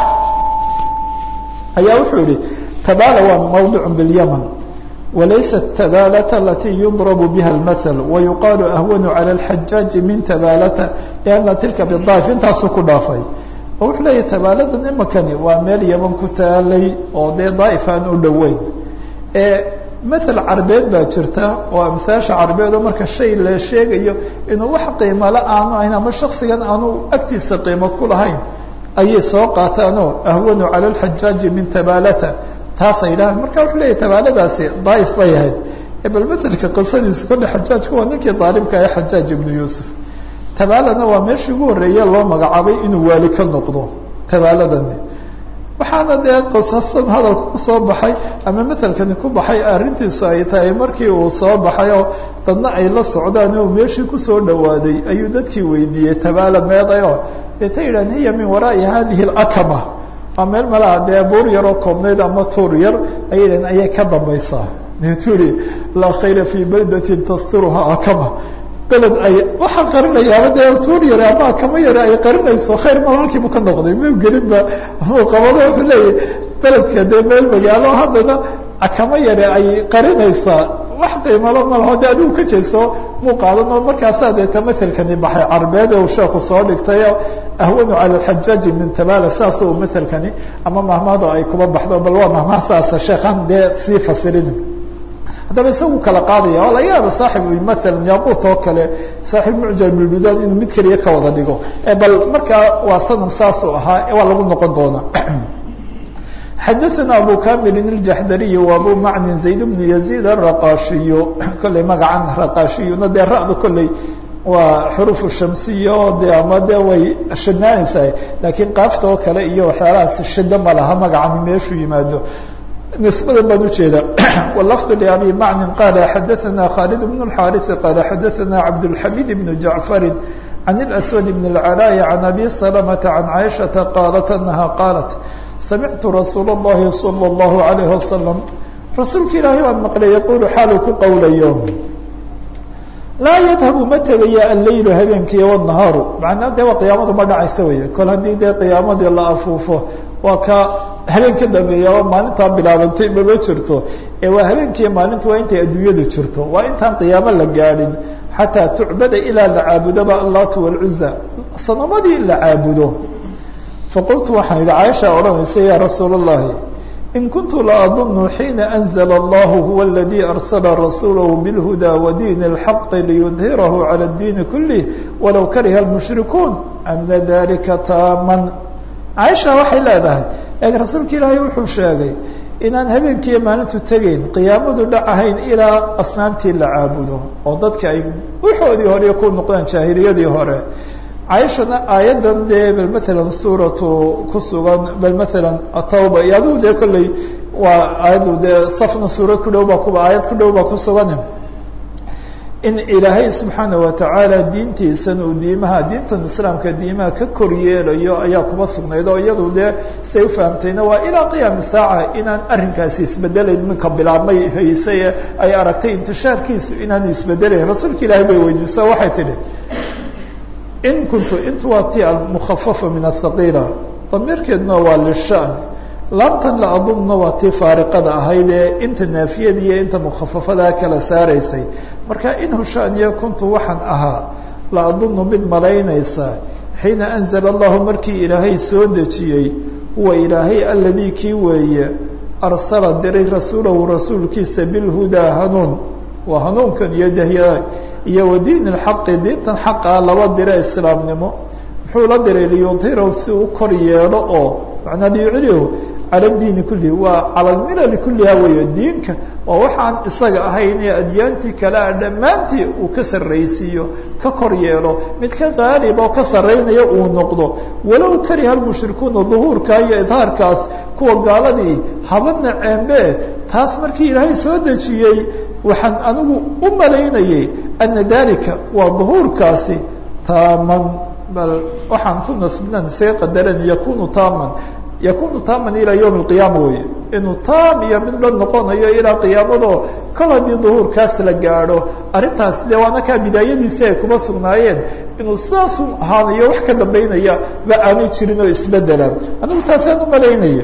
ayaa wuxuu yihi tabaala waa mawdic bilyaman walaysa tabalata alati yudrabu biha اlmahl wayuqaalu ahwanu calى اlxajaaji min tabalata liana tilka bidaif intaasuu ku dhaafay oo wuxuu leeyahy tabaaladan imakani waa meel yaman ku taalay oo dee daaif aan u dhoweyn ee mathal carbeed baa jirta oo amhaasha carbeed oo marka shay la sheegayo inuu wax qiimala aanu ahayn ama shaksigan aanu agtiisa qiimo ku lahayn ayay soo qaataanoo ahwanu cala alxajaaji min tabaalata taasay dhahaan marka wuxuu leeyahy tabaaladaasi daaif bay ahayd bal mathalka qisadiisu kolle xajaajka waa ninkii daalimka ee xajaaj ibnu yuusuf tabaalana waa meeshii ugu horreeye loo magacaabay inuu waali ka noqdo tabaaladani waxaana dee qisasan hadalka kusoo baxay ama matelkani ku baxay arrintiisu ay tahay markii uu soo baxay oo dadna ay la socdaan oo meeshii kusoo dhawaaday ayuu dadkii weydiiyey tabaala meedayo deeta yidhahan hiya min waraa'i hadihi alakama waa meel malaha dee buur yaroo koobnayd ama tuur yar ayay yidhahan ayay ka dambaysaa deetuu yihi laa khayra fii baldatin tasturuha akama beled ay waxaa qarinayaaba dee tuur yare ama akama yare ay qarinayso khayr mal halkiibu ka noqday mau gelinba muu qabado wuxuu leeyahy beledka dee meel magaalo haddana akama yare ay qarinaysaa wax qiimalo malaho de adigu ka jeeso muu qaadan oo markaasaa deeta mathelkani baxay carbeed uu sheekhu soo dhigtay ahwanu cala alxajaaji min tabala saas uu mathelkani ama mahmado ay kuba baxdo bal waa mahmaha saasa sheekhan dee sii fasirin haddaba isagu kala qaadaya oo laga yaaba saaxib maalan yaaquut oo kale saaxib mucjam bilbudaan inuu mid keliya ka wada dhigo bal markaa waa sanam saasuu ahaa waa lagu noqon doonaa xadaثana abu kamilin اljaxdariy wa abu macnin zayd bnu yaziid araqaashiyu kolley magacan raqaashiyuna dee ra'da kolley waa xurufu shamsiya oo de ama de way shidnaanaysaa laakiin qaafta oo kale iyo waxyaalahaas shida ma laha magacani meeshuu yimaado نسبda baan ujeeda واللفظ لأbي mعن قال xdثna khالد بن الحارث قال xdثna عبدالحميد بن جعفر عن الأسود بن العلاء عن أبي سلمة عن عائشة قالت أنها قالت سمعت رsuuل اللhi صلى الله عليه وسلم رasuulka ilaahay baan مقلay يقول xaaluu ku qowlayo laa yadhabu ma tegaya allaylu habeenkiiy والنahaaru macnaa dee waa qiyaamadu ma dhacaysa wey kol haddii dee qiyaamadii la afuufo waa ka habeen ka dambeeya oo maalintaa bilaabantay mama jirto ee waa habeenkiiyo maalinta waa intay adduunyadu jirto waa intaan qiyaamo la gaadhin xataa tucbada ilaa la caabudoba allatu wاlcuza sanamadii la caabudo faqultu waxaan yihi caaisha odhanaysa ya rasuul الlahi in kuntu la adunu xiina anzla allahu huwa اladii arsala rasuulahu bاlhuda wadiin اlxaqi liyudhirahu calى اdiini kulih walow kariha اlmushrikuun ana dalika taaman caaisha waxay leedahay eeg rasuulka ilaahay wuxuu sheegay inaan habeenkiiyo maalintu tegeyn qiyaamadu dhacahayn ilaa asnaamtii la caabudo oo dadka ay waxoodii hore ku noqdaan jaahiliyadii hore caaishana aayaddan dee bal matalan suuratu ku sugan bal matalan atawba iyo adigu dee kolley waa aayaddu dee safna suurad ku dhow baa kuba aayad ku dhow baa ku sugan in ilaahay subxaana watacaala diintiisan uu diimaha diintan islaamka diimaha ka kor yeelayo ayaa kuba sugnayd oo iyadu dee say ufahamtayna waa ilaa qiyaami saaca inaan arrinkaasi isbedelayn minka bilaabmay hayse ay aragtay intishaarkiisu inaanu isbedelayn rasuulka ilaahay bay weydiiso waxay tidhi in kuntu intu waa ti almukhafafa min athaqiila damiirkeeduna waa lishan laamtan la adunna waa tii faariqada ahayd ee inta naafiyada iyo inta mukhafafadaa kala saaraysay marka in hushaaniya kuntu waxaan ahaa la adunnu mid malaynaysa xiina anzala allahu markii ilaahay soo dejiyey huwa ilaahay aladii kii weeye arsala diray rasuulahu rasuulkiisa bilhudaa hanuun waa hanuunkan iyo dahya iyo wa diin alxaqi diintan xaqa laba dira islaamnimo muxuu la diray liyudhirahu si uu kor yeelo oo macnaa liyuclihu cala diini kullihi waa cala almilali kulliha weeye diinka waa waxaan isaga ahayn ee adyaantii kale a dhammaantii uu ka sarraysiiyo ka kor yeelo mid ka qaalib oo ka sarraynaya uu noqdo walow kariha lmushrikuuna duhuurka iyo idhaarkaas kuwa gaaladii habadna ceembe taas markii ilaahay soo dejiyey waxaan anigu u malaynayay ana dalika waa duhuurkaasi taaman bal waxaan ku nasbinan isaga qadaran yakunu taaman yakunu taaman ilaa yowm alqiyaama weye inuu taam iyo mid la noqonayo ilaa qiyaamado kol haddii duhuurkaas la gaadho arrintaas dee waana kaa bidaayadiisi ay kuma sugnaayeen inuu sidaasu ahaanayo wax ka dambaynaya ba aanay jirin oo isbedela anigu taasaan u malaynaya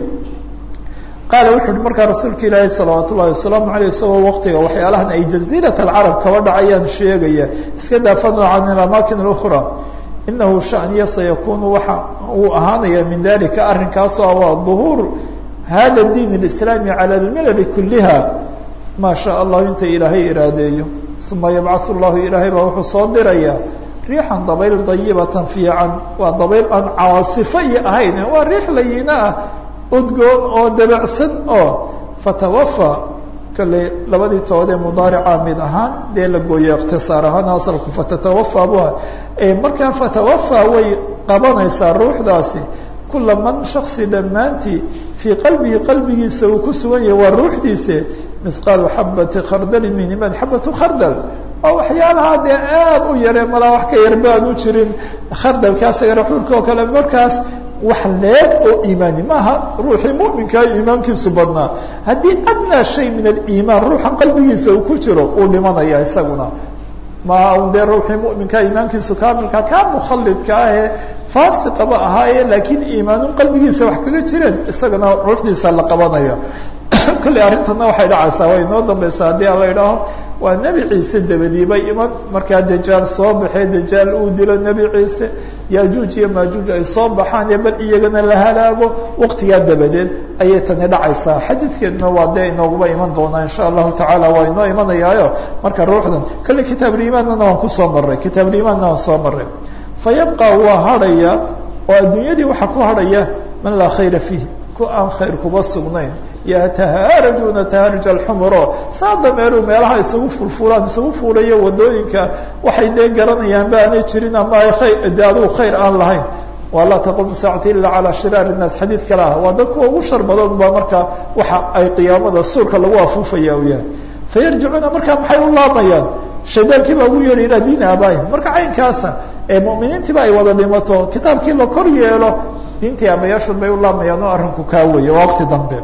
qaala wuxu uhi markaa rasuulka ilaahi salawaat ullahi wasalaamu aleyh isagoo waqtiga waxyaalahan ay jaziirat alcarab kaba dhacayaan sheegaya iska daafano can ilamakin اlأkhra inahu shaniya sayakunu waxa uu ahaanaya min dalika arrinkaasoo waa duhuur hada diin اlislaami cala lmilali kuliha maa shaa allahu inta ilaahay iraadeeyo uma yabcaث llahu ilaahay baa wuxuu soo diraya riixan dabayl dayibatan fiican waa dabayl aan caasifo iyo ahayn waa riix layina ah udgoon oo dabacsan oo fatawafa kale labadii toodee mudaarica mid ahaan dee la gooye ikhtisaar ahaan asalku fatatawafaa buha markaa fatawafa way qabanaysaa ruuxdaasi kula man shaksi dhammaantii fii qalbihi qalbigiisa uu ku sugan yahay waa ruuxdiise mihqaalu xabati khardali min iman xabatu khardal waa waxyaalaha dee aada u yaree malaa wax ka yar baan u jirin khardalka asagana xuurka oo kale markaas wax leeg oo iimaani maaha ruuxii muminkaa iimaankiisu badnaa haddii adnaa shay min aliimaan ruuxan qalbigiisa uu ku jiro uu dhimanaya isaguna ma dee ruuxii muminkaa iimaankiisu kaamilka kaa mukhalidka ahee faasiqaba ahaaye laakiin iimaanun qalbigiisa wax kaga jireen isagana ruuxdiisa la qabanaya kolley arrintana waxay dhacaysaa way inoo dambaysaa haddii ala idhaaho waa nebi ciise dabadiiba iman markaa dajaal soo baxee dajaal uu dilo nebi ciise yajuuj iyo maajuuj ay soo baxaan iyo bal iyagana la halaago waqtigaa dabadeed ayay tani dhacaysaa xadiidkeedna waa dee inooguba iman doonaa insha allahu tacaala waa inoo imanayaayo marka ruuxdan kale kitaabulimaannana waan kusoo maray kitaabulimaanna waan soo maray fa yabqa waa hadhaya oo adduunyadii waxaa ku hadhaya man laa khayra fiih ku aan khayr kuba sugnayn yatahaarajuuna taharuj alxumuro saa dameeru meelaha isugu fulfulaan isugu fuulayo wadooyinka waxay dee garanayaan ba aanay jirin ama ay khayr de adigu khayr aan lahayn waa laa taqumu saacati ila calaa shiraar innaas xadiid kale ah waa dadkuwa ugu shar badan ba marka waxa ay qiyaamada suurka lagu afuufaya u yahay fayarjicuuna markaa maxay u laamayaan shaydaankii baa ugu yeedhi ilaa diini aabaaihim marka caynkaasa ee mu'miniintiiba ay wada dhimato kitaabkii la kor yeelo diintii aabayaashood bay u laamayaan oo arrinku kaa weeye waa waqti dambe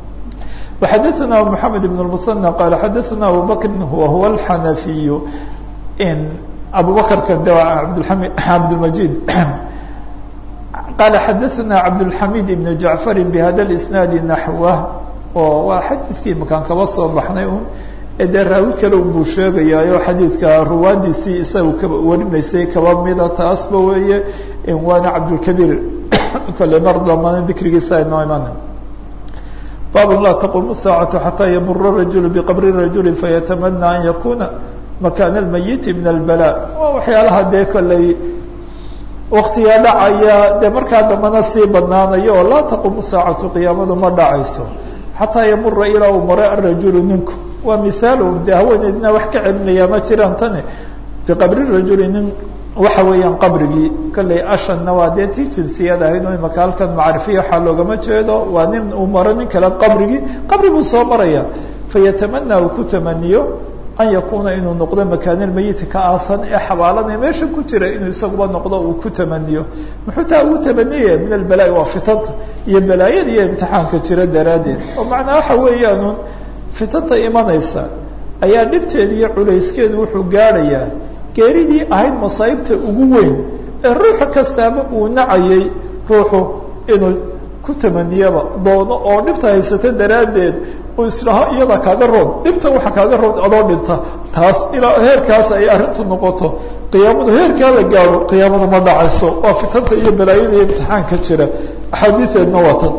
وxadثna محamed بن المثنى qال xadثna abu bkr whuwa الxanaفiy abu bakrka de cabdالmجيد qال xadثna cabdالحamid بن جaعفr بhada الاسناaد نaحوه oo waa xadiidkii makaan kaba soo baxnay un dee raawi kale un buu sheegayaayo xadiidka ruwaadiisii isaga ka warinaysay kaba mida taasba weeye waana cabdالكبيr kole mar dambana dikrigiisa aynoo iman bab laa taqum الsaacaة xatىa ymura الrajul bqabri الrajuli fayatamana an yakuna makana اlmayiti min اlbalا waa waxyaalaha dee kolley waktigaa dhacaya dee markaa dambana sii badnaanayo oo laa taqum saacatu qiyaamadu ma dhacayso xataa yamura ilaa uu maro arajulu ninku waa mihaalum dee haweeneydna wax ka celinaya ma jiraan tani biqabri rajuli nin waxa weeyaan qabrigii kolley ashanna waa dee tii jinsiyad ahayd oo imaka halkan macrifiya waxaa loogama jeedo waa nin uu maro nin kale qabrigii qabri buu soo maraya fayatamana uu ku tamaniyo an yakuuna inuu noqdo makaanilmayiti ka aasan ee xabaalana meesha ku jira inuu isaguba noqdo uu ku tamaniyo muxuu taa ugu tamaniyaya min albalaa'i waa fitanta iyo balaayada iyo imtixaanka jira daraaddeed oo macnaa waxa weeyaanun fitanta imanaysa ayaa dhibteeda iyo culayskeedu wuxuu gaadhayaa geeridii ahayd masaa'ibta ugu weyn ee ruuxa kastaaba uu nacayay ruuxu inuu ku tamaniyaba doono oo dhibta haysata daraaddeed uu isdhaho iyada kaaga rood dhibta waxa kaaga rood adoo dhinta taas ilaa heerkaas ay arrintu noqoto qiyaamadu heerkaa la gaadho qiyaamadu ma dhacayso waa fitanta iyo balaayada iyo imtixaanka jira axaadiideedna waa tan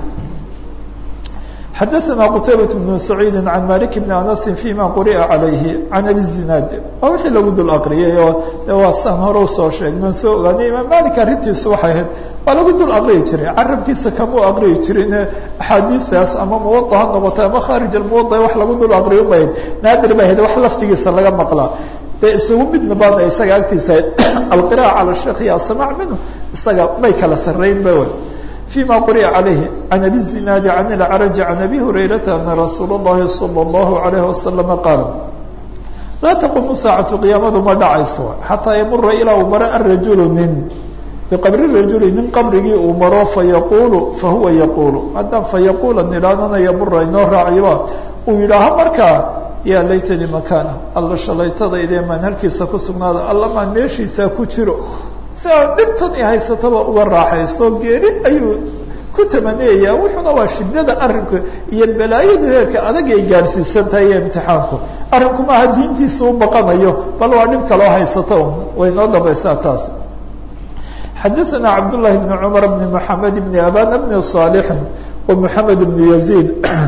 xadaثna qtaybaة بن سacيidi عan malik بn anasi فيma quri'a عalayhi can abi zinaad waa wixii lagu dul aqriyay oo waa saan hore usoo sheegno soo ogaanay imaam malik arrintiisu waxay ahayd waa lagu dul aqriyi jiray carabkiisa kamuu aqriyi jirin axaadiidaas ama muwaطa ha noqota ama khaarij almuwaطa wax lagu dul aqriyo mahayd naadir bay ahayd wax laftigiisa laga maqlaa dee isugu midna baana isaga agtiisa ahayd alqira'a calى الshekh iyo asamac minhu isaga may kala sarayn ba فيma quri'a عalayhi عan abi الزinaadi عan اlcrج عan abi hurayrata ana rasuul الlahi salى الlahu عalayه waslama qaal laa taqumu saacatu qiyaamadu ma dhacayso xataa yamura ilaa uu maro arajulu nin biqabri rajuli nin qabrigii uu maro fayaqulu fahuwa yaqulu haddaan fayaqula nidhaanana yamura inoo raaciba uu yidhaaho markaa yaa laytani makana alla shalaytadayde maan halkiisa ku sugnaada alla maan meeshiisaa ku jiro si aan dhibtan i haysataba uga raaxaysto geeri ayuu ku tamaniyaya wuxuuna waa shiddada arrinku iyo balaayadu heerka adag ay gaadhsiisan tahay iyo imtixaanku arrinku maaha diintiisa u baqanayo bal waa dhib kaloo haysato un way noo dambaysaa taas xadaثna cabdالlahi بn cmar bn mحamed bn aban bn صاlح ومحamed bn يزيد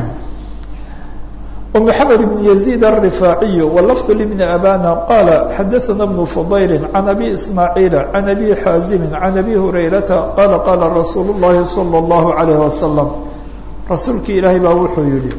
ومحamed بن يزيد الرفاعي واللفظ لبن أbاna qال xdثna بن فضyل عن أbي إسماعيل عن أbي xاaزم عن أbي هريرةa qال qاla رsuuل اللhi صلى الله عليه وسلم rasuulki ilaahay baa wuxuu yihi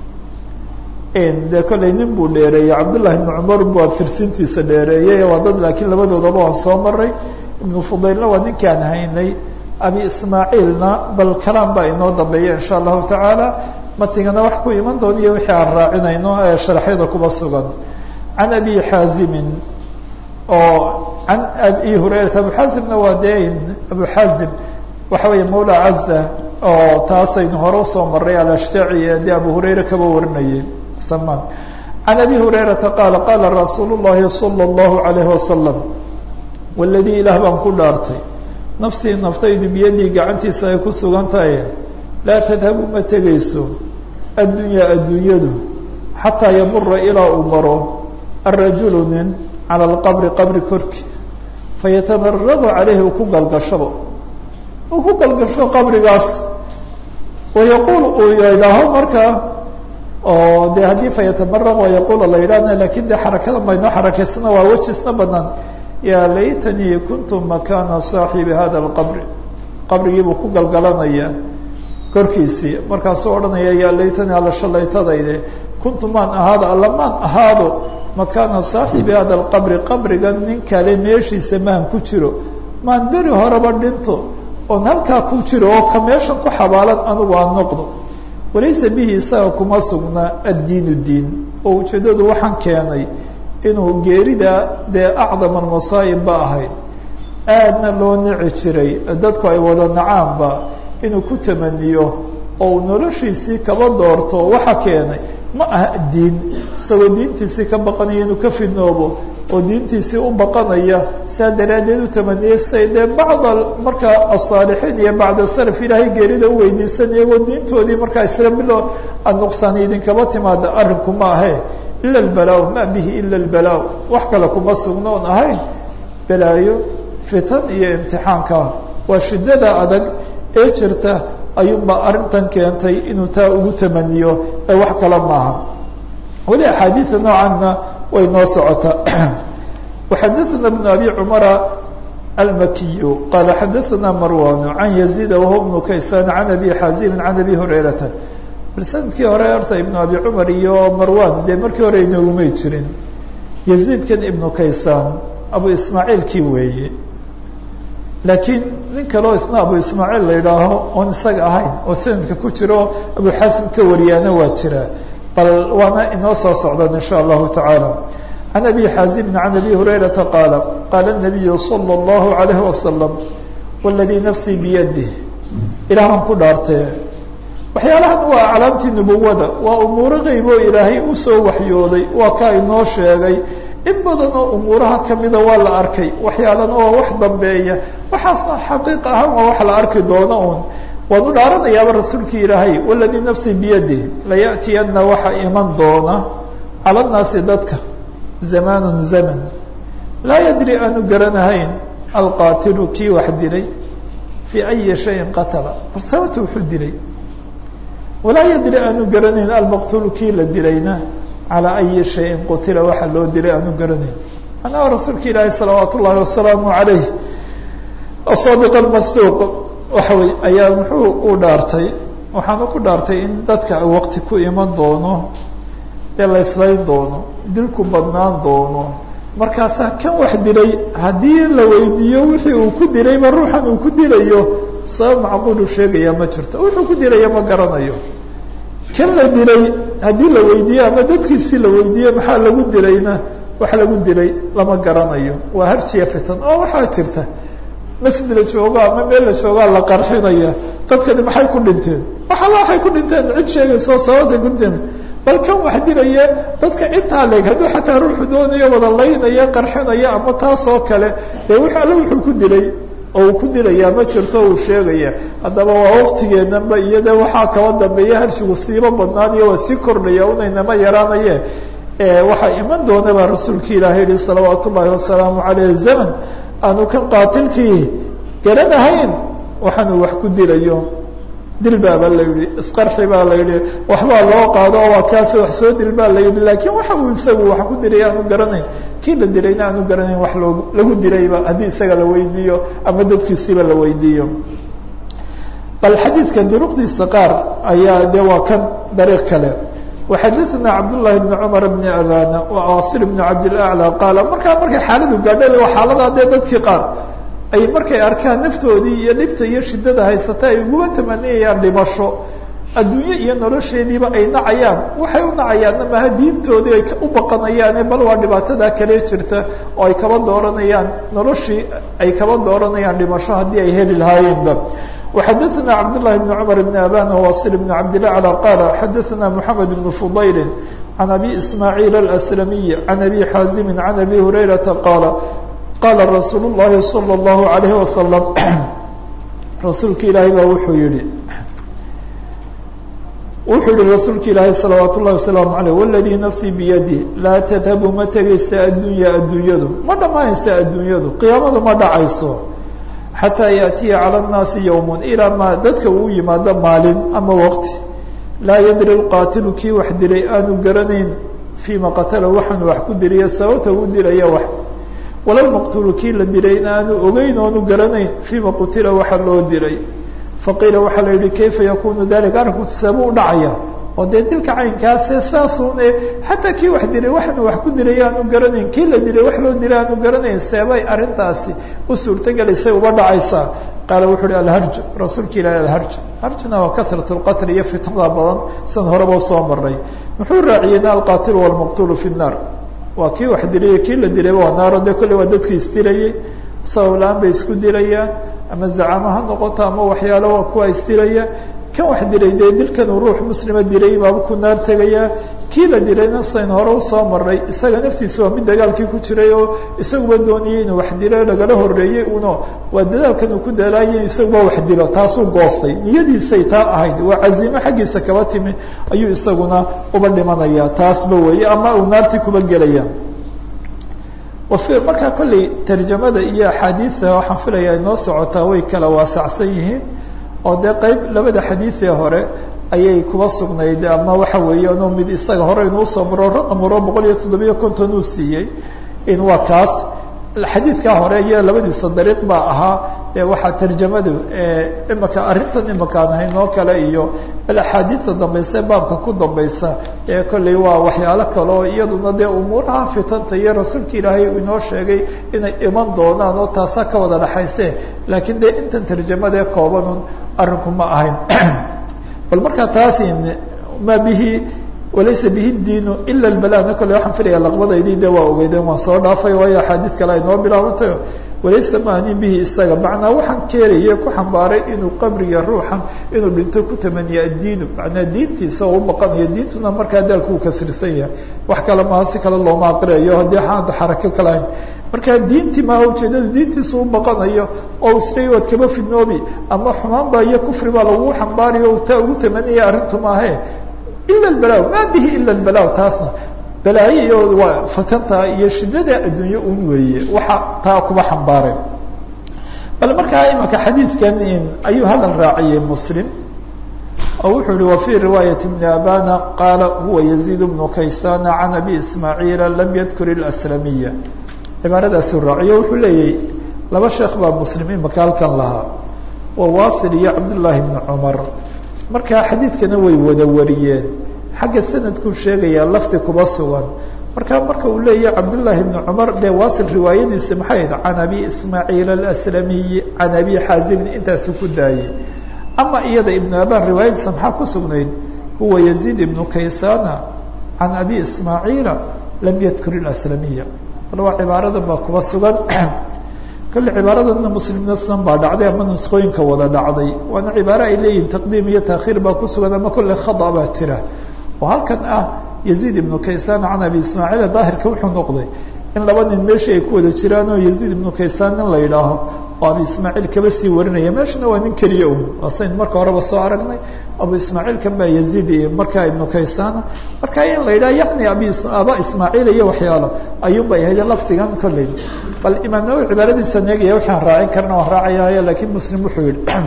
de kollay nin buu dheereeyey cabdاللahi بن cmar bu abtirsintiisa dheereeyey waa dad laakiin labadoodaba waan soo maray iبن فضaylna waa ninkaan haynay abi ismaaعيilna bal kalaan baa inoo dambeeya in shاء الlahu taعaalى matigana wax ku iman doon iyo wixii aan raacinayno ee sharaxyada kuba sugan can abi xaazimin oo can abi hurayrata abu xaazimna waa dee abu xaazim waxa weeye mawla caza oo taasaynu hore usoo maray alashjaci ee dee abu hurayra kaba warinayay samaan can abi hurayrata qaala qaala rasuulu llahi salى اllahu alayhi wasalam waladii ilaah baan ku dhaartay nafsii naftaydu biyadii gacantiisa ay ku sugan tahay laa tadhabu ma tegayso addunyaa adduunyadu xataa yamura ilaa uu maro arajulu nin cala alqabri qabri korki fayatamaragu calayhi uu ku galgashabo uu ku galgasho qabrigaas wayaquul uu yidhaaho markaa oo de haddii fayatamaraq wayaquula la yidhahna lakin de xarakada maynoo xarakaysana waa wejisna banaan yaa laytanii kuntu makana saaxibi hada alqabri qabrigiibuu ku galgalanaya korkiisii markaasuu odhanaya yaa laytani alla shalaytadayde kuntu maan ahaado alla maan ahaado makaana saaxibi hada alqabri qabrigan nin kale meeshiisa maan ku jiro maan beri horeba dhinto oon halkaa ku jiro oo ka meeshan ku xabaalan anigu aan noqdo walaysa bihi isaga kuma sugna addiinu diin oo ujeeddadu waxaan keenay inuu geerida dee acdam almasaa'ib ba ahayd aadna loo nici jiray dadku ay wada nacaanba inuu ku tamaniyo oo uu noloshiisii kaba doorto waxa keenay ma aha diin isagoo diintiisii ka baqanaya inuu ka fidnoobo oo diintiisii u baqanaya saa daraaddeed u tamaniyay say dee bacda markaa asaalixiin iyo bacda salaf ilaahay geerida u weydiisan iyagoo diintoodii markaa isla bilo nuqsaani idinkaba timaada arrinku ma ahe ila albala ma bihi ila albala wax kale kuma sugno oon ahayn balaayo fitan iyo imtixaanka waa shiddada adag ee jirta ayuunbaa arrintan keentay inuu taa ugu tamaniyo ee wax kale maaha weli axaadiida noocanna way noo socotaa waxadaثana bn abi cumara almakiyu qaala xadaثana marwan can yaziida wahuwa bnu kaysan can abi xaazimin can abi hurayrata bal sanadkii hore horta ibnu abi cumar iyo marwan dee markii hore inoogumay jirin yaziidkan ibnu kaysaan abu ismaaciilkii weeye laakiin nin kaleo isna abu ismaaciil la yidhaaho oon isaga ahayn oo sanadka ku jiro abu xaasim ka wariyaana waa jira bal waana inoo soo socdan in sha allahu tacaala can abi xaazibin can abi hurayrata qaala qaala nabiyu sala allahu alayhi wasalam waladii nafsii biyadih ilaah baan ku dhaartee waxyaalahan waa aclaamtii nubuwada waa umuuro qeybo ilaahay usoo waxyooday waa kaa inoo sheegay in badan oo umuuraha kamida waa la arkay waxyaalana waa wax dambeeya waxaasna xaqiiq ahaan waa wax la arki doono un waan u dhaaranayaaba rasuulkii ilaahay waladii nafsii biyadih laya'tiyana waxa iman doona cala nnaasi dadka zamaanun zaman laa yadri aanu garanahayn alqaatilu kii wax dilay fii ayi shayin qatala bal sababta wuxuu dilay walaa yadri aanu garanayn almaqtuulu kii la dilayna calaa ayi shayin qutila waxa loo dilay aanu garanayn anaa rasuulka ilaahi salawaat ullahi wasalaamu alayh asadiq almasduuq waxa wey ayaa muxuu u dhaartay waxaanu ku dhaartay in dadka waqti ku iman doono ee la islayn doono dilku badnaan doono markaasaa kan wax dilay haddii la weydiiyo wixii uu ku dilayba ruuxan uu ku dilayo sabab macquulu sheegaya ma jirto wuxuu ku dilaya ma garanayo kan la dilay haddii la weydiiyo ama dadkiisi la weydiiyo maxaa lagu dilayna wax lagu dilay lama garanayo waa harjiya fitan oo waxaa jirta masjid la joogo ama meel la joogaa la qarxinaya dadkani maxay ku dhinteen waxala waxay ku dhinteen cid sheegayso sababta ku dhinteen bal kan wax dilaya dadka intaa leeg hadduu xataa ruuxu doonayo wada laynaya qarxinaya ama taas oo kale dee w alle wuxuu ku dilay oo uu ku dilayaa ma jirto uu sheegaya haddaba waa waqtigeenanba iyode waxaa kaba dambeeya harshigu siiba badnaaniyo waa sii kordhaya unaynama yaraanaye waxaa iman doona baa rasuulki ilaahay yihi salawaat ullaahi wasalaamu caleyh zaman aanu kan qaatilkii garanahayn waxaanu wax ku dilayo dil baaba la yihi isqarxi baa la yihi waxbaa loo qaado oo waa kaas wax soo dil baa la yihi laakiin waxa uu isagu wax ku dilay aanu garanayn kii la dilayna aanu garanayn wax loo lagu dilayba haddii isaga la weydiiyo ama dadkiisiba la weydiiyo bal xadiidka duruqdiisa qaar ayaa de waa kan dariiq kale waxadaثna cabdالlahi بn cmar bn abana waasir bn cabdilأعlى qaala markaa markay xaaladu gaadha waa xaaladaa dee dadkii qaar ay markay arkaan naftoodii iyo dhibta iyo shidada haysata ay uguma tamaniyayaan dhimasho adduunye iyo nolosheediiba ay nacayaan waxay u nacayaanna maha diintoodii ay u baqanayaane bal waa dhibaatada kale jirta oo ay kaba dooranayaan noloshii ay kaba dooranayaan dhimasho haddii ay heli lahaayeenba وxadثna cبdاللahi بن cمر بن abاn وwaصل بن cabdالأعلى qال xadثna محamed بن فضayl عan أbي إسmاعيل الأسلمي عan أbي xاaزم عan أbي هurayرaةa qاaل qاla رasuul الlahi صلى الlaه عليه وسلم rasuulka ilaahay baa wuxuu yihi wuxuu yihi rasuulka ilaahay salawaaت الlahi وaسلام عalيه والdي نفسي بyadي laa تdhabu ma tegaysa addunya addunyadu ma dhamaanaysa addunyadu qiyaamadu ma dhacayso xataa yaأtiya calى الnaasi yowm ilaa ma dadka uu yimaado maalin ama waqti laa yadri اlqaatilu kii wax dilay aanu garanayn fiima qatala waxaanu wax ku dilaya sababta uu dilaya wax wala lmaqtulu kii la dilay in aanu ogeyn oonu garanayn fiima qutila waxa loo dilay faqiila waxaa la yihi kayfa yakunu dalika arrinku tisaabuu u dhacaya oo dee dilka caynkaase saasuune xataa kii wax dilay waxaanu wax ku dilay aanu garanayn kii la dilay wax loo dilay aanu garanayn seebay arrintaasi u suurtagelaysay uba dhacaysaa qaala wuxu uhi alharj rasuulka ilaahi alharj harjna waa katrat lqatl iyo fitnada badan sidan horeba usoo maray muxuu raaciyeyna alqaatilu walmaqtulu fi nnaar waa kii wax dilay kii la dilayba waa naaro dee kolley waa dadkii isdilayay sabab la-aan bay isku dilayaan ama zacamo ha noqoto ama waxyaalo waa kuwa isdilaya kan wax dilay dee dilkan uu ruux muslima dilay baaba ku naar tegayaa kii la dilayna sayn hore usoo maray isaga naftiisa waa mid dagaalkii ku jiray oo isaguba doonayay inuu wax dilo lagala horeeyey uno waa dadaalkan uu ku dalaayay isaguba wax dilo taasuu goostay niyadiisay taa ahayd waa cazimo xaggiisa kaba timi ayuu isaguna uba dhimanaya taasba weeye ama uu naartii kuba gelaya markaa kolley tarjamada iyo axaadiida waxaan filaya inoo socotaa way kala waasacsan yihiin oo dee qeyb labada xadiidee hore ayay kuba sugnayd ama waxa weeye anu mid isaga hore inuu soo maro raqam horo boqol iyo toddobiyo konton uu siiyey in waa kaas xadiidkaa hore iyo labadiisa dariiq baa ahaa dee waxaa tarjamadu imaka arrintan imakaan haynoo kale iyo bal axaadiidta dambayse baabka ku dambaysa ee kolley waa waxyaalo kale oo iyaduna dee umuuraha fitanta iyo rasuulka ilaahay inoo sheegay inay iman doonaan oo taasaa ka wada dhexayse laakiin dee intan tarjamadee koobanun arrinku ma ahayn bal markaa taasi ma bihi walaysa bihi diinu ila lbalana kole waxaan filaya laqbadaydii de waa ogeydeen waan soo dhaafay waayo axaadiid kale ay noo bilaabantayo walaysa maanin bihi isaga macnaa waxaan keenaya ku xambaaray inuu qabriga ruuxan inuu dhinto ku tamaniya addiinu macnaa diintiisa oo u baqanayo diintuna markaa daalku uu kasrisan yahay wax kale maaha si kale looma aqriyayo haddii xaanta xarako kalahayn markaa diintii maaha ujeedadu diintiisu u baqanayo oo isleey waad kaba fidnoobi ama xumaan baa iyo kufri baa lagu xambaarayo taa ugu tamaniyay arrintu maahe ila albalaw maa bihi ila albalaw taasna balaayo iyo waa fatanta iyo shidada adduunye un weeye waxa taa kuba xambaareen bal markaa imaka xadiidkan ayuu hadal raaciyey muslim oo wuxuu yihi wafي riwaayaة بn abana qaala huwa yaزيid bnu kaysana can abi ismaaعiila lam yadkur اlأslamiya cibaaradaasuu raaciyo wuxuu leeyahy laba sheekh baa muslim imaka halkan lahaa waa wasil iyo cabdالlahi bn cmar markaa xadiidkana way wada wariyeen xagga sanadkuu sheegayaa lafdi kuba sugan markaa marka uu leeyahy cabdالlahi bn cmar dee wasil riwaayadiisa maxay ahayd can abi ismaaعiil aslamiyi can abi xaazimin intaasuu ku daayey ama iyada ibn aban riwaayadiisa maxaa ku sugnayd huwa yaziid ibnu kaysana can abi ismaaciila lam yadkur اaslamiya bal waa cibaaradan baa kuba sugan kolle cibaaradanna muslimna sidan baa dhacday ama nuskooyinka wada dhacday waana cibaaro ay leeyihin taqdiim iyo taakhiir baa ku sugan ama kolle khada baa jira oo halkan ah yaziid ibnu kaysana can abi ismaaciila daahirka wuxuu noqday in laba nin meeshii ay ku wada jiraan oo yaziid ibnu kaysaan nin la yidhaaho oo abu ismaaciil kaba sii warinaya meeshana waa nin keliya un waasayn marka horeba soo aragnay abu ismaaciil kan baa yaziid iyo markaa ibnu kaysana marka in la yidhaha yacni abi aba ismaaciil iyo waxyaalo ayuun bay ahayd lafdigan kolley bal imaam nawowi cibaaradiisa neegaya waxaan raacin karna waan raacayaayo laakiin muslim wuxuu